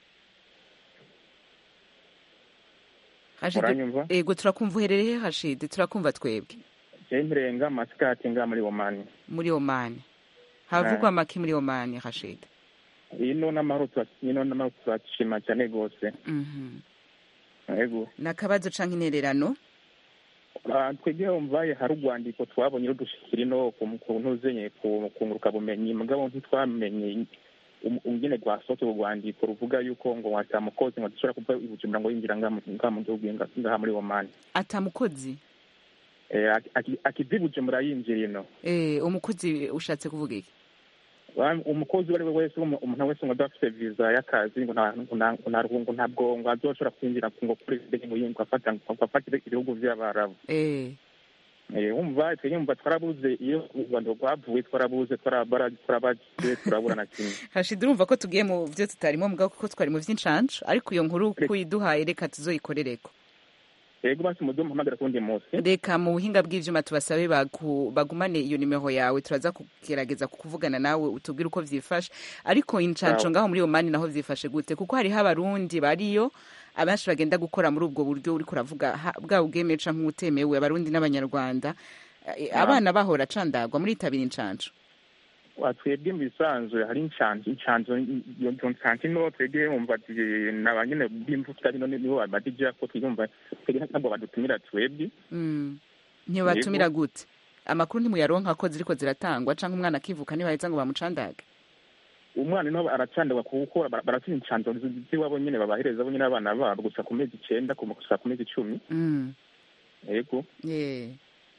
Rashid Uranyumva? ego turakumva uherereye he Rashid turakumva twebwe jewe mpirenga masikati nga muri omani muri Oman havugwa make muri Oman Rashid ino n'amahoro tura- ino n'amahoro turashima cyane rwose Mhm yego nakabazo canke intererano Ah, twebwe umvaye hari urwandiko twabonye rudushikira ino ku ku ntuzenye ku ku ngurukabumenyi mugabo ntitwamenye um- ingene rwasohotse urwo rwandiko ruvuga yuko ngo watamukozi ngo dushobora kuva i bujumbura ngo yinjira ngaha mu ngaha mu gihugu nga- ngaha muri omani atamukozi Eh, aki- aki- akiva i bujumbura yinjira ino eh umukozi ushatse kuvuga iki Wa- umukozi uwo ari we wese umu- umuntu wese ngo adafite viza y'akazi ngo nta- ngo nta- ngo nta- ngo ntabwo ngo azoshobora kwinjira ngo kuri ngo yi- ngo afata ngo afate ibihugu vy'abarabu eh Eh, wumva twebwe wumva twarabuze iyo u rwanda rwavuye twarabuze twarabara twarabaje turabura na kimwe Rashid urumva ko tugiye mu vyo tutarimo mugabo kuko twari mu vy'incancu ariko iyo nkuru kuyiduhaye reka tuzoyikorereko yego basi muze muhamagara kuwundi munsi reka mu buhinga bw'ivyuma tubasabe bagu- bagumane iyo nimero yawe turaza kugerageza kukuvugana nawe utubwire uko vyifashe ariko incanco Sawa. ngaho muri omani naho vyifashe gute kuko hariho abarundi bariyo abenshi bagenda gukora muri ubwo buryo uriko uravuga ha- bwaba ubwemewe canke ubutemewe abarundi n'abanyarwanda Eh, Naam. abana bahora candagwa muritabira incanco Wa, twebwe mu bisanzwe hari incanco incanco iyo ncanco ino twebwe wumva ati naba nyene b'imvuta bino nibo badija ko twumva twebwe ntabwo badutumira twebwe Mm. ntibatumira gute amakuru ntimuyaronka ko ziriko ziratangwa canke umwana akivuka ntibaheza ngo bamucandage umwana niho aracandagwa kuko bara- baratuma incanco z'iwabo nyene babahereza bo nyene abana babo gusa ku mezi icenda ku- gusa ku mezi icumi Mm. yego Yeah.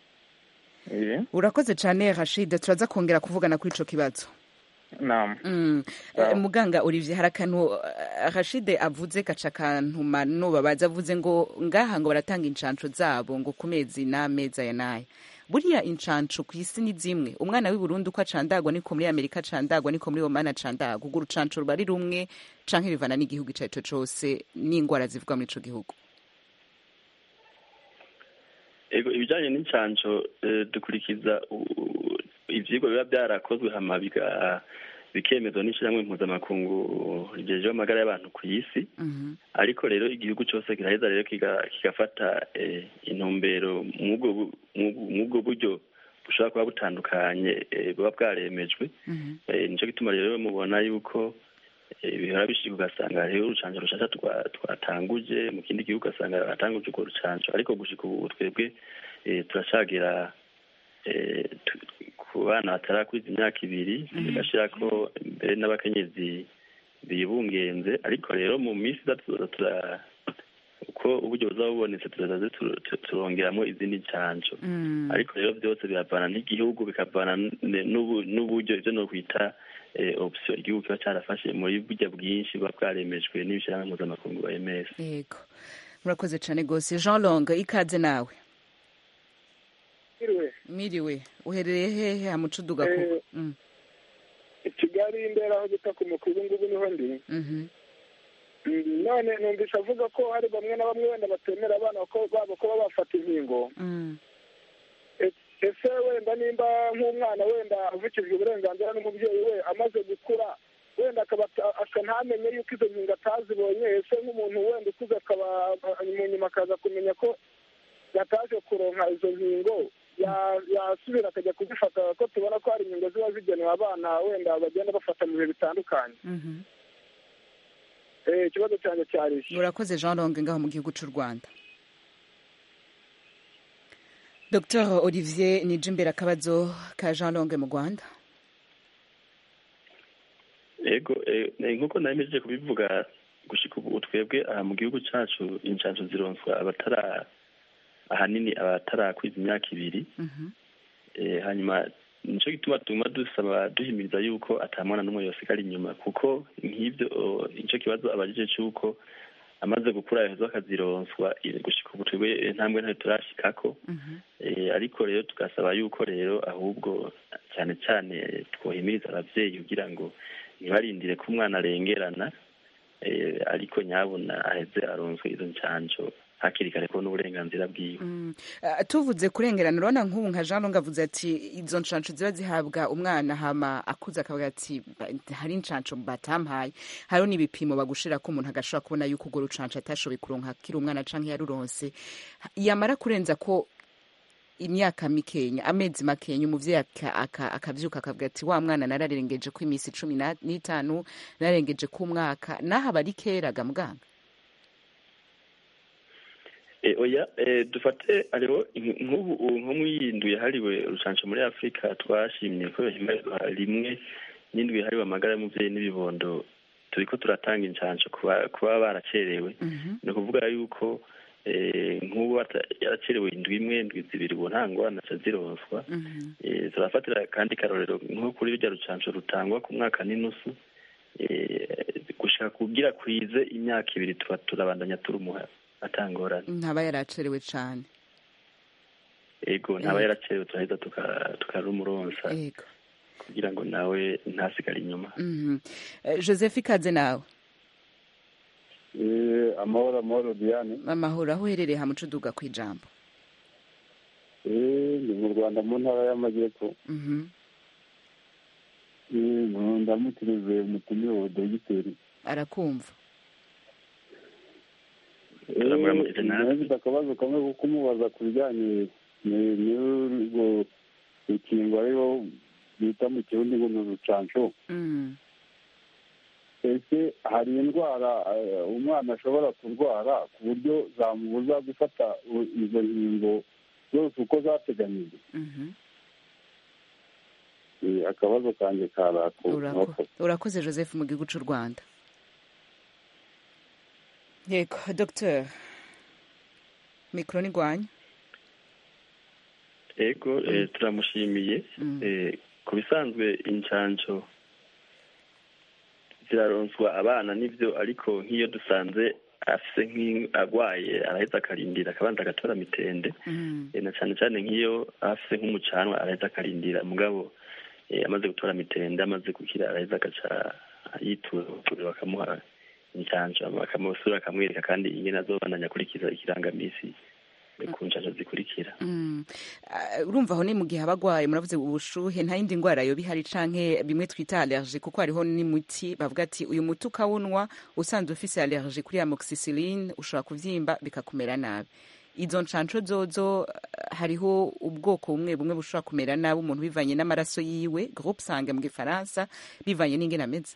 eh urakoze cane rashid turaza kongera kuvugana kuri ico kibazo naam Mm. Sawa. Eh, muganga olivier hari akantu eh, rashid avuze gaca akantuma nubabaza avuze ngo ngaha ngo baratanga incanco zabo ngo ku mezi n'amezi aya n'aya buriya incanco ku isi ni zimwe umwana w'i burundi uko acandagwa niko muri amerika acandagwa niko muri omani acandagwa urwo rucanco ruba ari rumwe canke bivana n'igihugu ico arico cose n'ingwara zivugwa muri ico gihugu ego ibijanye n'incanco eh, dukurikiza u- u- ivyigwa biba byarakozwe hama biga- bikemezwa n'ishirahamwe mpuzamakungu rijejeho amagara y'abantu ku isi Mhm. ariko rero igihugu cyose kiraheza rero kiga- kigafata eh, intumbero mw'ubwo bu- mw'ubwo- mw'ubwo buryo bushobora kuba butandukanye eh, buba bwaremejwe Mhm. Eh, nico gituma rero mubona yuko eh, bihora bishika ugasanga hariho urucanco rushasha twa- twatanguje mu kindi gihugu ugasanga batanguje urwo rucanco ariko gushika ubu twebwe eh, turacagira eh, tu- ku bana batarakwiza imyaka ibiri tugashirako mbere n'abakenyezi bibungenze ariko rero mu minsi iza tuzoza tura uko uburyo buzaba bubonetse turaza tu- tu- turongeramo izindi ncanco Mm. ariko rero byose biravana n'igihugu bikavana n- n'ubu- n'uburyo ivyo nokwita eh, option igihugu kiba carafashe muri burya bwinshi buba bwaremejwe n'ibishirahamwe mpuzamakungu ba ms yego murakoze cane gose jean long ikaze nawe Iriwe miriwe uherereye hehe hamucuduga Eh, kuko Mm. i Kigali imbere aho bita ku mukuru ngubu niho ndi Mhm. Mm, none numvise avuga ko hari bamwe na bamwe wenda batemera abana ko babo kuba bafata inkingo Mm. E- ese wenda nimba nk'umwana wenda avukijwe uburenganzira n'umubyeyi we amaze gukura wenda akaba aka ntamenye yuko izo nkingo atazibonye ese nk'umuntu wenda ukuze akaba mu nyuma akaza kumenya ko yataje kuronka izo nkingo ya- yasubira akajya kuzifata ko tubona ko hari inkingo ziba zigenewe abana wenda bagenda bafata mu bihe bitandukanye Mhm. Eh, ikibazo cyanjye cyari iki urakoze jean longue ngaho mu gihugu cy'u rwanda dr olivier nije imbere akabazo ka jean longue mu rwanda ego eh, eh, nk'uko naremejeje kubivuga gushika ubu twebwe aha mu gihugu cacu inshanjo zironswa abatara ahanini abatarakwiza imyaka ibiri eh, hanyuma nico gituma tuguma dusaba duhimiriza yuko ata mwana n'umwe yosigara inyuma kuko nk'ivyo oh, nico kibazo abajije c'uko amaze gukura yaheza akazironswa eh, gushika ubu twebwe eh, ntambwe ntayo turashikako Eh, ariko rero tugasaba yuko rero ahubwo cyane cyane twohimiriza abavyeyi kugira ngo ntibarindire ko umwana arengerana eh, ariko nyabona aheze aronswe izo ncanco hakiri kare ko n'uburenganzira bwiwe Mm. Ah, tuvuze kurengerana urabona nk'ubu nka jean longue avuze ati izo nshansho ziba zihabwa umwana hama akuze akavuga ati "Ba- hari inshansho batampaye hariho n'ibipimo bagushira ko umuntu agashobora kubona yuko urwo rucansho atashoboye kuronka akiri umwana canke yaruronse yamara kurenza ko imyaka mikenya amezi makenya umuvyeyi aka- aka- akavyuka akavuga ati wa mwana nararengeje ko iminsi cumi na- n'itanu nararengeje ko umwaka naho aba ari kera ga muganga E, oya e, dufate hariho nk- nk'ubu ubu nko mwiyindwi yahariwe urucanco muri afurika twashimye ko yohimbarizwa rimwe n'indwi yahariwe amagara y'umuvyeyi n'ibibondo turiko turatanga incanco ku ba- ku baba baracerewe ni ukuvuga yuko eh, nk'ubu bata- yaracerewe indwi imwe indwi zibiri ubu nta ngorane aca zironswa Eh, turafatira kandi karorero nko kuri rurya rucanco rutangwa ku mwaka n'inusu eh, gushaka kugira kwize imyaka ibiri tuba turabandanya turumuha atangorane ntaba yaracerewe cane ego ntaba yaracerewe turaheza tuka- tukarumuronsa Ego. kugira ngo nawe ntasigare inyuma Mhm. Eh, joseph ikaze nawe Eh, amahoro amahoro diane amahoro aho uherereye hamuca uduga ku ijambo Eh, ni mu rwanda mu ntara y'amajyepfo Mhm. Eh, mu- ndamukirize umutumire wa dogiteri arakumva Turamuramukije natwe. nafite akabazo kamwe ko kumubaza ku bijyanye ni- n'urwo rukingo ariho bita mu kirundi ngo ni urucanco Mm. ese hari indwara eh, umwana ashobora kurwara ku buryo zamubuza gufata u- izo nkingo zose uko zateganyijwe Mhm. Eh, akabazo kanjye karako Urako- urakoze joseph mu gihugu cy'u rwanda yego dr mikoro ni rwanya ego eh, turamushimiye Eh, ku bisanzwe incanco ziraronswa abana nivyo ariko nk'iyo dusanze afise nk'i- agwaye araheza akarindira akabanza agatora mitende Eh, na cane cane nk'iyo afise nk'umucanwa araheza akarindira mugabo eh, amaze gutora mitende amaze gukira araheza agaca yitura bakamuha incanco bakamusura akamwereka kandi ingene azobandanya akurikiza ikirangamisi eh, ku ncanco zikurikira Mm. Ah, urumva aho ni mu gihe aba agwaye muravuze ubushuhe nta yindi ndwara yoba ihari canke bimwe twita allergie kuko hariho n'umuti bavuga ati uyu muti ukawunwa usanzwe ufise allergie kuri amoxicilline ushobora kuvyimba bikakumera nabi izo ncanco zozo ah, hariho ubwoko bumwe bumwe bushobora kumera nabi umuntu bivanye n'amaraso yiwe groupe sange mu gifaransa bivanye n'ingene ameze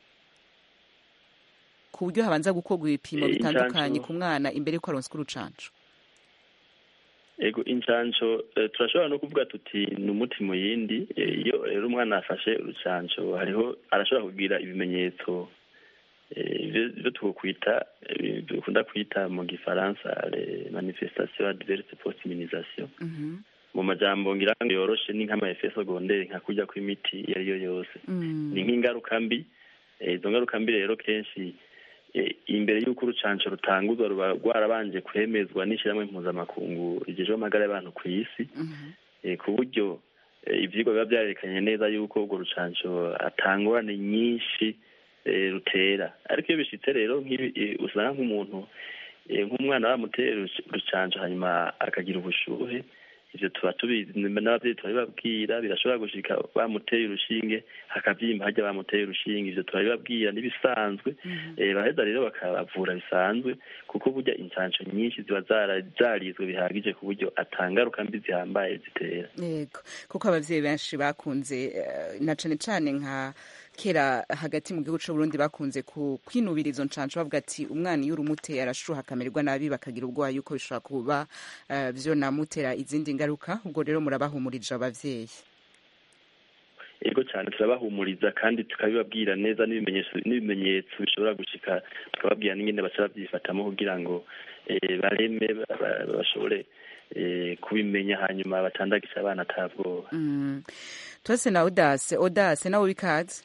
ku buryo habanza gukorwa ibipimo Eh, bitandukanye incanco- ku mwana imbere yuko aronswa urucanco ego incanco eh, turashobora no kuvuga tuti ni umuti mu yindi Eh, iyo rero umwana afashe urucanco hariho arashobora kugira ibimenyetso eh, ivyo ivyo twokwita eh, dukunda kwita mu gifaransa les manifestations adverses post immunisation Mhm. mu majambo ngira ngo yoroshe ni nk'ama effet secondaire nka kurya kw'imiti iyo ari yo yose Mm. ni nk'ingaruka mbi Eh, izo ngaruka mbi rero kenshi eh, imbere y'uko urucanco rutanguzwa ruba rwarabanje kwemezwa n'ishyirahamwe mpuzamakungu rigejejwe amagara y'abantu ku isi Eh, ku buryo eh, ivyigwa biba vyarerekanye neza yuko urwo rucanco atangorane nyinshi eh, rutera ariko iyo bishitse rero nk'ibi eh, usanga nk'umuntu eh, nk'umwana bamutera uruc- urucanco hanyuma akagira ubushuhe ivyo tuba tubizi n'abavyeyi turabibabwira birashobora gushika bamuteye urushinge hakavyimba harya bamuteye urushinge ivyo turabibabwira n'ibisanzwe eh, baheza rero bakabavura bisanzwe kuko burya incanco nyinshi ziba zara- zarizwe bihagije ku buryo atangaruka mbi zihambaye zitera yego kuko abavyeyi benshi bakunze eh, na cane cane nka kera hagati mu gihugu c'uburundi bakunze ku- kwinubira izo ncanco bavuga ati umwana iyo urumuteye arashuha akamererwa nabi bakagira ubwoba yuko bishobora kuba eh, vyonamutera izindi ngaruka ubwo rero murabahumurije abavyeyi ego cyane turabahumuriza kandi tukabibabwira neza n'ibimenyetso n'ibimenyetso bishobora gushika tukababwira n'ingene baca babyifatamo kugira ngo eh, bareme ba- ba- bashobore eh, kubimenya hanyuma batandagisha abana atabwoba Mm. twese na odase odase nawe bikaze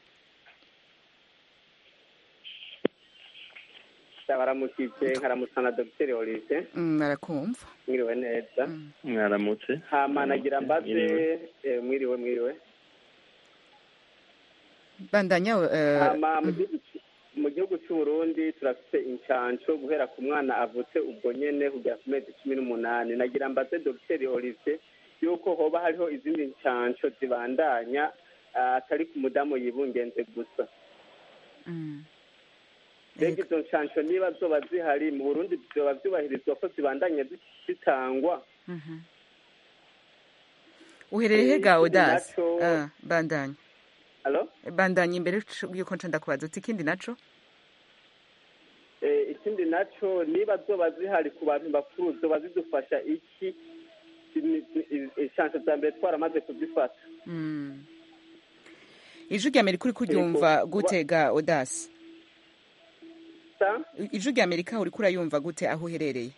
baramukije nkaramutsa na dogiteri olive Mm, arakumva mwiriwe neza mwaramutse hama nagira mbaze Mwiriwe. eh, mwiriwe mwiriwe bandanya eh, hama mu gihugu c- mu gihugu c'uburundi turafite incanco guhera ku mwana avutse ubwo nyene kugera ku mezi cumi n'umunani nagira mbaze dogiteri olive yuko hoba hariho izindi ncanco zibandanya ah, atari ku mudamu yibungenze gusa mm. mbega izo ncanco niba zoba zihari mu burundi vyoba vyubahirizwa ko zibandanya zi- zitangwa Mhm. uherereye he ga ikindi odase naco- Ah, bandanya alo bandanya imbere yuko nca ndakubaza uti ikindi naco Eh, ikindi naco niba zoba zihari ku bantu bakuru zoba zidufasha iki inshanso za mbere twaramaze kuzifata Mm. ijwi rya amerika uri kuryumva gute ga odase sa ijwi rya amerika uri kurayumva gute aho uherereye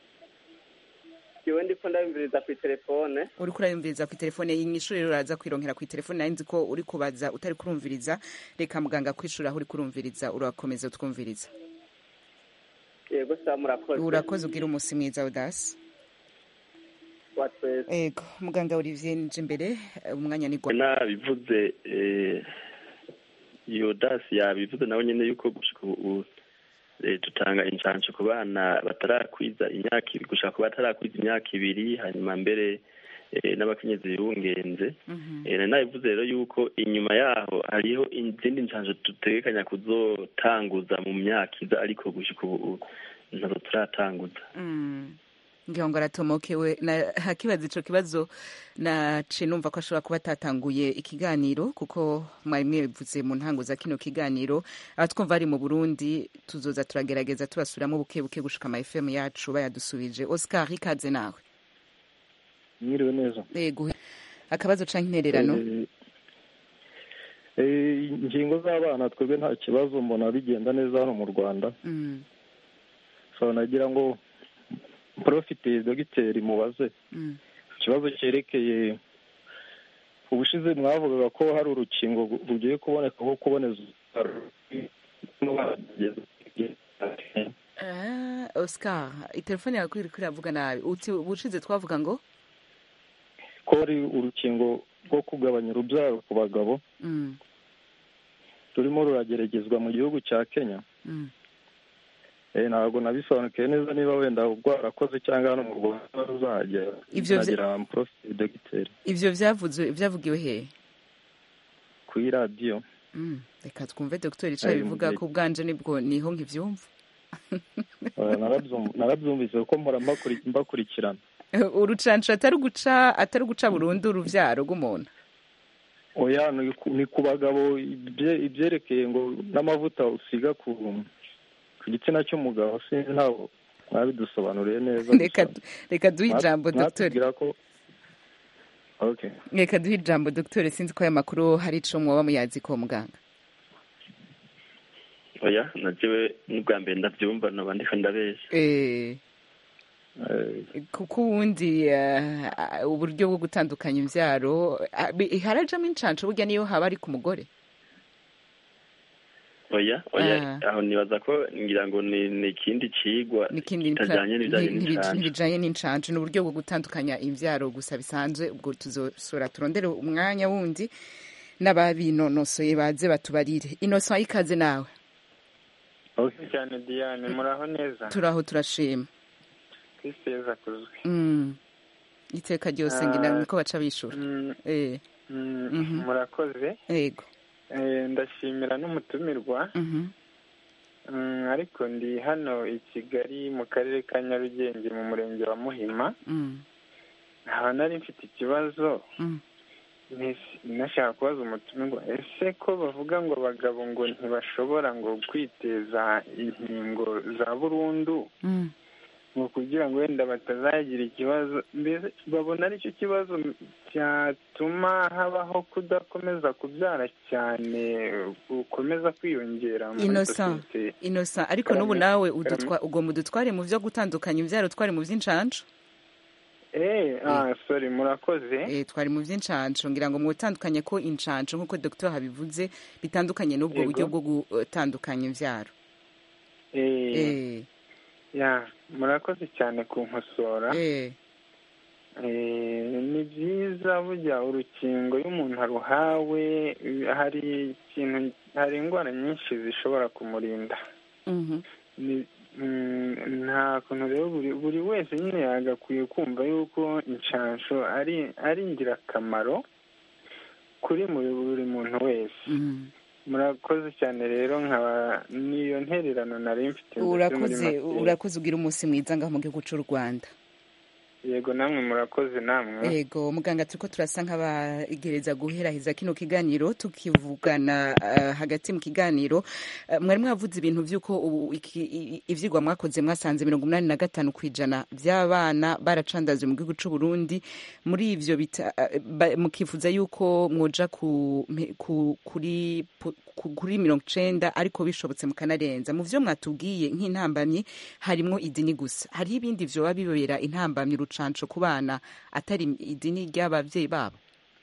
jewe ndiko ndabimviriza ku telefone uri kurayumviriza ku telefone inyishu rero uraza kwironkera ku telefone nari nzi ko uri kubaza utari kurumviriza reka muganga kwishura aho uri kurumviriza urakomeza utwumviriza yego sa murakoze urakoze ugira umunsi mwiza odase wa twese ego muganga olivier nje imbere eh, umwanya ni gwa nabivuze eh, iyo dasi yabivuze nawe nyene yuko gushika ubu eh, dutanga incanco ku bana batarakwiza imyaka ibiri gushaka ku batarakwiza imyaka ibiri hanyuma mbere eh, n'abakenyezi birungenze Eh, nari nabivuze rero yuko inyuma yaho hariho izindi ncanco dutegekanya kuzotanguza mu myaka iza ariko gushika ubu ntazo turatanguza Mm. ngira ngo aratomokewe na hakibaza ico kibazo nace numva ko ashobora kuba atatanguye ikiganiro kuko mwari mwivuze mu ntango za kino kiganiro abatwumva ari mu burundi tuzoza turagerageza tubasubiramwo buke buke gushika ama fm yacu bayadusubije oscar ikaze nawe mwiriwe neza ego akabazo canke intererano Eh, eh, ingingo z'abana twebwe nta kibazo mbona bigenda neza hano mu rwanda Mm, so nagira ngo porofite dogiteri mubaze mm. ikibazo cyerekeye ubushize mwavugaga ko hari urukingo rugiye kuboneka rwo kuboneza Ah, oscar itelefone yawe iri kuravuga nabi uti ubushize twavuga ngo ko hari urukingo rwo kugabanya urubyaro ku bagabo Mm, rurimo rurageragezwa mu gihugu cya kenya mm. Eh, ntabwo nabisobanukiwe neza niba wenda rwarakoze cyangwa hano mu rwanda ruzagera Ivyo vya- nagira porofite dogiteri ivyo vyavuzwe vyavugiwe hehe kuri radiyo Mm, reka twumve dogiteri ico Ari mu bivuga gihe- ko ubwanje nibwo niho nkivyumva Eh, narabyum- narabyumvise kuko mpora mbakuri- mbakurikirana urucanco atari guca atari guca burundu uruvyaro rw'umuntu oya ni ku- ni ku bagabo ibye- ibyerekeye ngo n'amavuta usiga ku ku gitsina cy'umugabo sinzi ntabwo mwabidusobanuriye neza reka reka duhe ijambo dogiteri mwatubwira ko okay reka duhe ijambo dogiteri sinzi ko aya makuru hari ico mwoba muyazi ko muganga oya najewe n'ubwa mbere ndavyumva noba ndiko ndabesha Eh, kuko ubundi eh, uburyo bwo gutandukanya imvyaro ah, bi- harajamwo incanco burya niyo haba ari ku mugore oya oya aho nibaza ko ngira ngo ni ni ikindi cigwa n'ikindi kitajanye n'ibijanye nti- nti- n'incanco ntibijanye n'incanco ni uburyo bwo gutandukanya imvyaro gusa bisanzwe ubwo tuzosora turondere umwanya wundi n'ababinonosoye baze batubarire inosa ikaze nawe cyane diane muraho neza turaho turashima kristo yezu akuzwe Mm. iteka ryose Ah, ngira niko baca bishura mm, eh mm, Mhm. murakoze yego Eh, ndashimira n'umutumirwa mhm Mm, ariko ndi hano i kigali mu karere ka nyarugenge mu murenge wa muhima mm nkaba nari mfite ikibazo mm Ntis- nashaka kubaza umutumirwa ese ko bavuga ngo abagabo ngo ntibashobora ngo kwiteza inkingo za burundu mm ngo kugira ngo wenda batazagira ikibazo mbese babona aricyo kibazo cyatuma habaho kudakomeza kubyara cyane gukomeza kwiyongera muri innocent sosiyete innocent ariko n'ubu Karame, nawe karame. udutwa ugomba udutware mu byo gutandukanya imbyaro twari mu by'incanco eh ah sorry murakoze eh twari mu by'incanco ngira ngo mwutandukanye ko incanco nk'uko dr habivuze bitandukanye n'ubwo Yego. buryo bwo gutandukanya imbyaro eh eh ya murakoze cyane kunkosora eh Eh, ni byiza burya urukingo iyo umuntu aruhawe hari ikintu hari indwara nyinshi zishobora kumurinda mhm Ni- mm, nta kuntu rero buri buri wese nyine yagakwiye kumva yuko inshansho ari ari ingirakamaro kuri mu- buri muntu wese mhm murakoze cyane rero nkaba niyo ntererano nari mfite mbese muri urakoze make. urakoze ugira umunsi mwiza ngaho mu gihugu cy'u rwanda yego namwe murakoze namwe ego muganga turiko turasa nk'abagereza guheraheza kino kiganiro tukivugana uh, hagati mu kiganiro uh, mwari mwavuze ibintu vy'uko ubu iki- i- ivyigwa mwakoze mwasanze mirongo umunani na gatanu kw'ijana vy'abana baracandazwe mu gihugu c'u Burundi muri ivyo bita- uh, ba- mukifuza yuko mwoja ku, mpe- ku, kuri pu- ku- kuri mirongo icenda ariko bishobotse mukanarenza mu vyo mwatubwiye nk'intambamyi harimwo idini gusa hariho ibindi vyoba bibera intambamyi urucanco ku bana atari idini ry'abavyeyi babo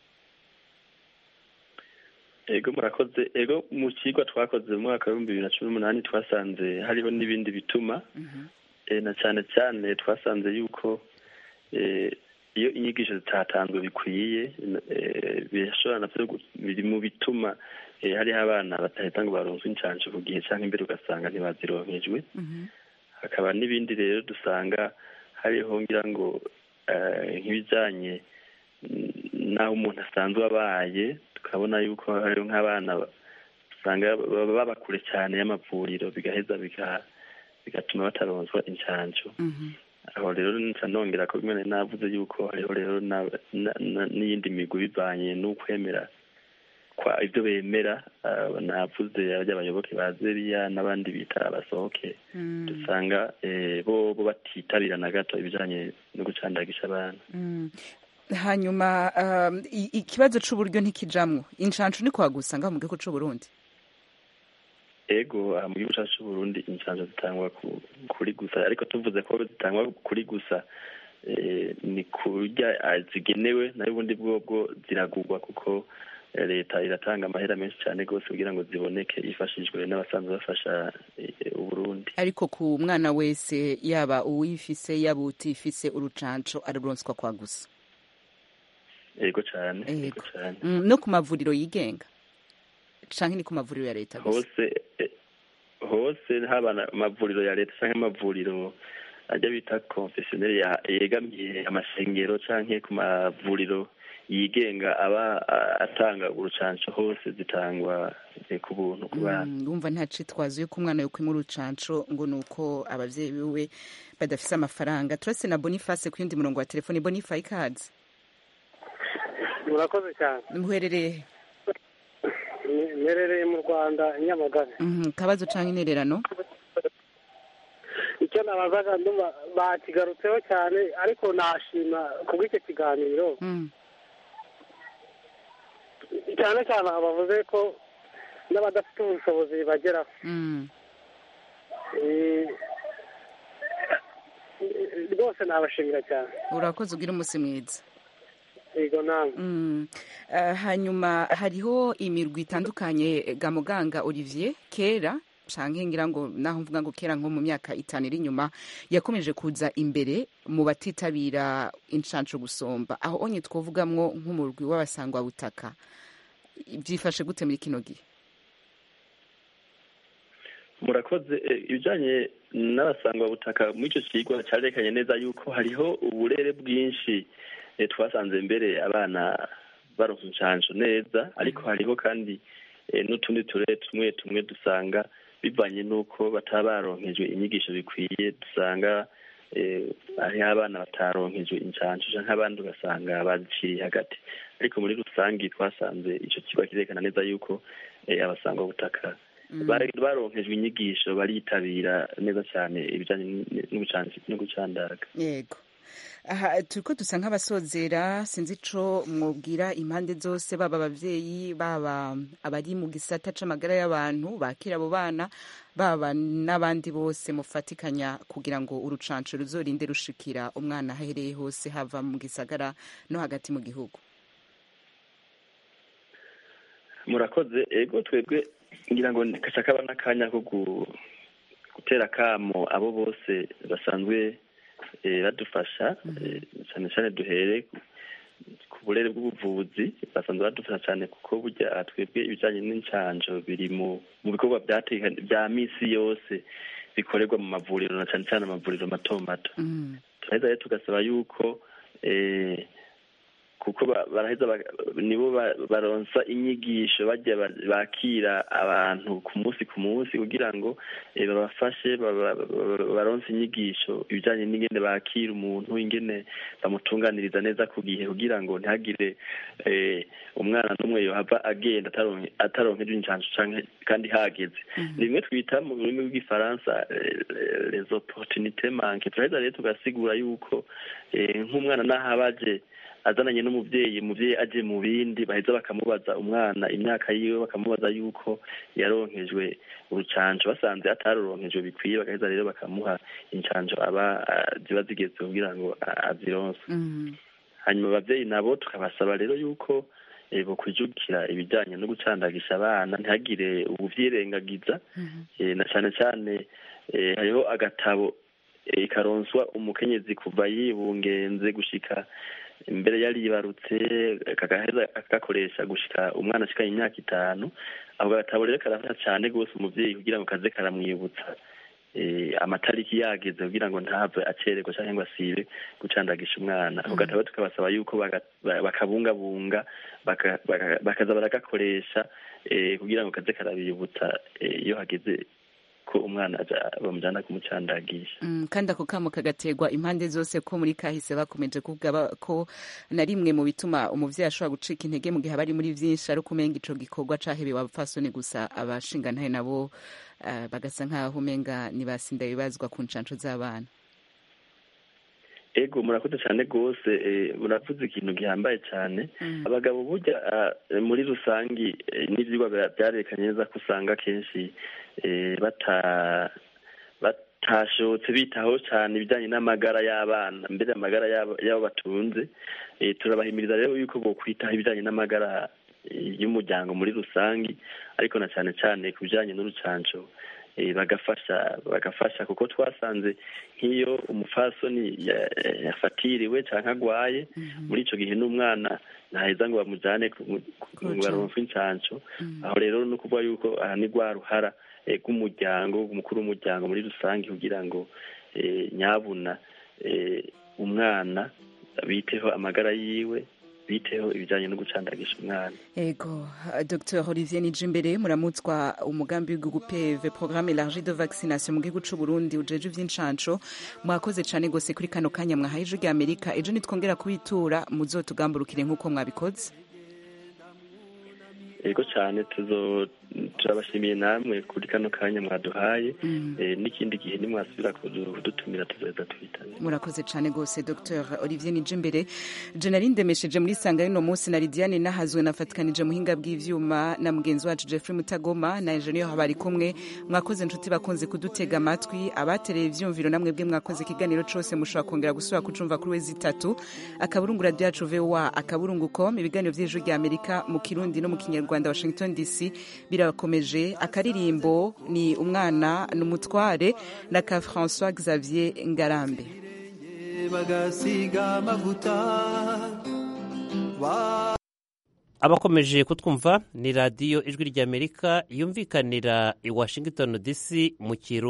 ego murakoze ego mu kigo twakoze mu mwaka w'ibihumbi bibiri na cumi n'umunani twasanze hariho n'ibindi bituma eh, na cyane cyane twasanze yuko eh, iyo inyigisho zitatanzwe bikwiye eh, birashobora navyo gu- biri mu bituma eh, hariho abana batahita ngo baronswe inshanco ku gihe cyangwa imbere ugasanga ntibazironkejwe hakaba n'ibindi rero dusanga hariho ngira ngo eh, nk'ibijyanye mm, n'aho umuntu asanzwe abaye tukabona yuko hariho nk'abana ba- usanga baba baba kure cyane y'amavuriro bigaheza biga- bigatuma bataronswa inshanco aho rero nca nongera ko bimwe nari navuze yuko hariho rero na- na- na- n'iyindi migwi bivanye n'ukwemera kwa ibyo bemera ah, navuze abayoboke ba zeriya n'abandi bita abasohoke dusanga eh, bo bo batitabira na gato ibijanye no gucandagisha abana Mm. hanyuma um, i- ikibazo c'uburyo ntikijamwo incanco ni kwa gusa ngaho mu gihugu c'u Burundi ego aha mu gihugu cyacu c'uburundi inshanjo zitangwa ku- kuri gusa ariko tuvuze ko zitangwa kuri gusa eh, ni kurya ah, zigenewe nayo ubundi bwobwo ziragurwa kuko eh, leta iratanga amahera menshi cyane rwose kugira ngo ziboneke yifashishijwe n'abasanzwe bafasha eh, uburundi ariko ku mwana wese yaba uwifise yaba utifise urucanco aruronswa kwa gusa ego cyane ego Ego. cyane Mm, no ku mavuriro yigenga canke ni ku mavuriro ya leta gusa hose eh, hose haba na- amavuriro ya leta cyangwa amavuriro ajya bita confessionnel ya- yegamiye amasengero canke ku mavuriro yigenga aba a- atanga urucanco hose zitangwa eh, ku buntu ku bana Mm, ndumva nta citwazo yuko umwana yokwima urucanco ngo nuko abavyeyi biwe badafise amafaranga turase na boniface ku yundi murongo wa telefoni boniface ikaze murakoze cyane muherereye he? mperereye mu rwanda i nyamagabe Mhm, kabazo canke intererano icyo nabazaga ndumva bakigarutseho cyane ariko nashima kubw'icyo kiganiro Mm. cyane cyane aha bavuze ko n'abadafite ubushobozi bageraho Mm. Eh, rwose nabashimira cyane urakoze ugira umunsi mwiza yego namwe Mm. Eh, hanyuma hariho imirwi itandukanye ga muganga olivier kera canke ngira ngo naho mvuga ngo kera nko mu myaka itanu iri inyuma yakomeje kuza imbere mu batitabira inshanco gusomba aho onye twovugamwo nk'umurwi w'abasangwa butaka byifashe gute muri kino gihe murakoze Eh, ibijanye n'abasangwabutaka muri icyo kigwa cyarekanye neza yuko hariho uburere bwinshi eh, twasanze mbere abana baronka inshansho neza ariko hariho kandi eh, n'utundi turere tumwe tumwe dusanga bivanye n'uko bataba baronkejwe inyigisho bikwiye dusanga eh, hariho abana bataronkejwe inshansho canke abandi ugasanga baziciriye hagati ariko muri rusange twasanze ico kigo kirerekana neza yuko eh, abasangwabutaka bari- baronkejwe inyigisho baritabira neza cyane ibijanye n- n'ubucansi- no gucandaga yego aha turiko dusa nk'abasozera sinzi ico mwobwira impande zose baba abavyeyi baba abari mu gisata c'amagara y'abantu bakira abo bana baba n'abandi bose mufatikanya kugira ngo urucanco ruzorinde rushikira umwana ahereye hose hava mu gisagara no hagati mu gihugu murakoze ego twebwe ngira ngo kaca kaba n'akanya ko gu- gutera akamo abo bose basanzwe eh, badufasha eh, cyane cyane duhere ku burere bw'ubuvuzi basanzwe badufasha cyane kuko burya twebwe ibijyanye n'incanjo biri mu mu bikorwa byateka- bya misi yose bikorerwa mu mavuriro na cyane cyane amavuriro mato mato turaheza rero tugasaba yuko eh, kuko ba- baraheza ba- nibo ba- baronsa inyigisho bajya ba- bakira abantu ku munsi ku munsi kugira ngo eh, babafashe ba- ba- ba- baronse inyigisho ibijyanye n'ingene bakira umuntu ingene bamutunganiriza neza ku gihe kugira ngo ntihagire eh, umwana n'umwe yohava agenda ataronke- ataronkeje injanjo canke kandi hageze ni bimwe twita mu rurimi rw'igifaransa eh, les opportunités manque turaheza rero tugasigura yuko eh, nk'umwana n'aho aba aje azananye n'umubyeyi umubyeyi aje mu bindi baheza bakamubaza umwana imyaka yiwe bakamubaza yuko yaronkejwe urucanco basanze ataruronkejwe bikwiye bagaheza rero bakamuha incanco aba ah, ziba zigeze kugira ngo ah, azironse hanyuma ababyeyi nabo tukabasaba rero yuko eh, bokwijukira ibijyanye no gucandagisha abana ntihagire ubuvyirengagiza eh, na cyane cyane eh, hariho agatabo eh, karonswa umukenyezi kuva yibungenze gushika mbere yaribarutse kagaheza agakoresha gushika umwana ashikanye imyaka itanu ako gatabo rero karafasha cyane rwose umuvyeyi kugira ngo kaze karamwibutsa eh, amatariki yageze kugira ngo ntave acererwa canke ngo asibe gucandagisha umwana ako gatabo tukabasaba yuko baga- ba- bakabungabunga baka- baka- bakaza baragakoresha eh, kugira ngo kaze karabibutsa eh, iyo hageze ko umwana aja- bamujana kumucandagisha Mm, kandi ako kamo kagaterwa impande zose ko muri kahise bakomeje kuvuga ba- ko na rimwe mu bituma umuvyeyi ashobora gucika intege mu gihe aba ari muri vyinshi ari ukumenga ico gikorwa cahebewe abapfasoni gusa abashingantahe nabo eh, bagasa nk'aho umenga nibasinda bibazwa ku ncanco z'abana ego murakoze cyane rwose eh, muravuze ikintu gihambaye cyane abagabo burya ah, muri rusangi eh, n'ivyigwa bya- byarekanye neza ko usanga kenshi eh, bata batashotse bitaho cyane ibijyanye n'amagara y'abana mbere amagara y'abo y'abo batunze Eh, turabahimiriza rero yuko bokwitaho ibijyanye n'amagara eh, y'umuryango muri rusangi ariko na cyane cyane ku bijyanye n'urucanco eh, bagafasha bagafasha kuko twasanze nk'iyo umufasoni ya- yafatiriwe cyangwa agwaye muri icyo gihe n'umwana ntaheza ngo bamujyane ku- ku- ngo baronke incanco aho rero ni ukuvuga yuko aha ni rwa ruhara eh, rw'umuryango umukuru w'umuryango muri rusange kugira ngo eh, nyabuna eh, umwana biteho amagara yiwe biteho ibijyanye no gucandagisha umwana ego uh, dr olivier nijimbere muramutswa umugambi w'igihugu peve programme élargie de vaccination mu gihugu c'uburundi ujeje ivy'incanco mwakoze cane gose kuri kano kanya mwahaye ijwi rya amerika ejo nitwongera kubitura muzotugamburukire nk'uko mwabikoze ego cyane tuzo turabashimiye namwe kuri kano kanya mwaduhaye eh, n'ikindi gihe nimwasubira kudu- kudutumira tuzoheza twitane murakoze cane gose dr olivier nijimbere je nari ndemesheje muri sanga y'uno munsi na lidiane nahazwe nafatikanije muhinga bw'ivyuma na mugenzi wacu jeffrey mutagoma na engineer bari kumwe mwakoze inshuti bakunze kudutega amatwi abatereye ivyumviro namwe bwe mwakoze ikiganiro cose mushobora kongera gusubira kucumva kuri wezi itatu akaburungu radio yacu voa akaburungu com ibiganiro vy'ijwi rya amerika mu kirundi no mu kinyarwanda washington dc birakomeje akaririmbo ni umwana n'umutware na ka françois xavier ngarambe bagasiga amavuta Ba- abakomeje kutwumva ni radiyo ijwi ry'amerika yumvikanira i washington dc mu kirundi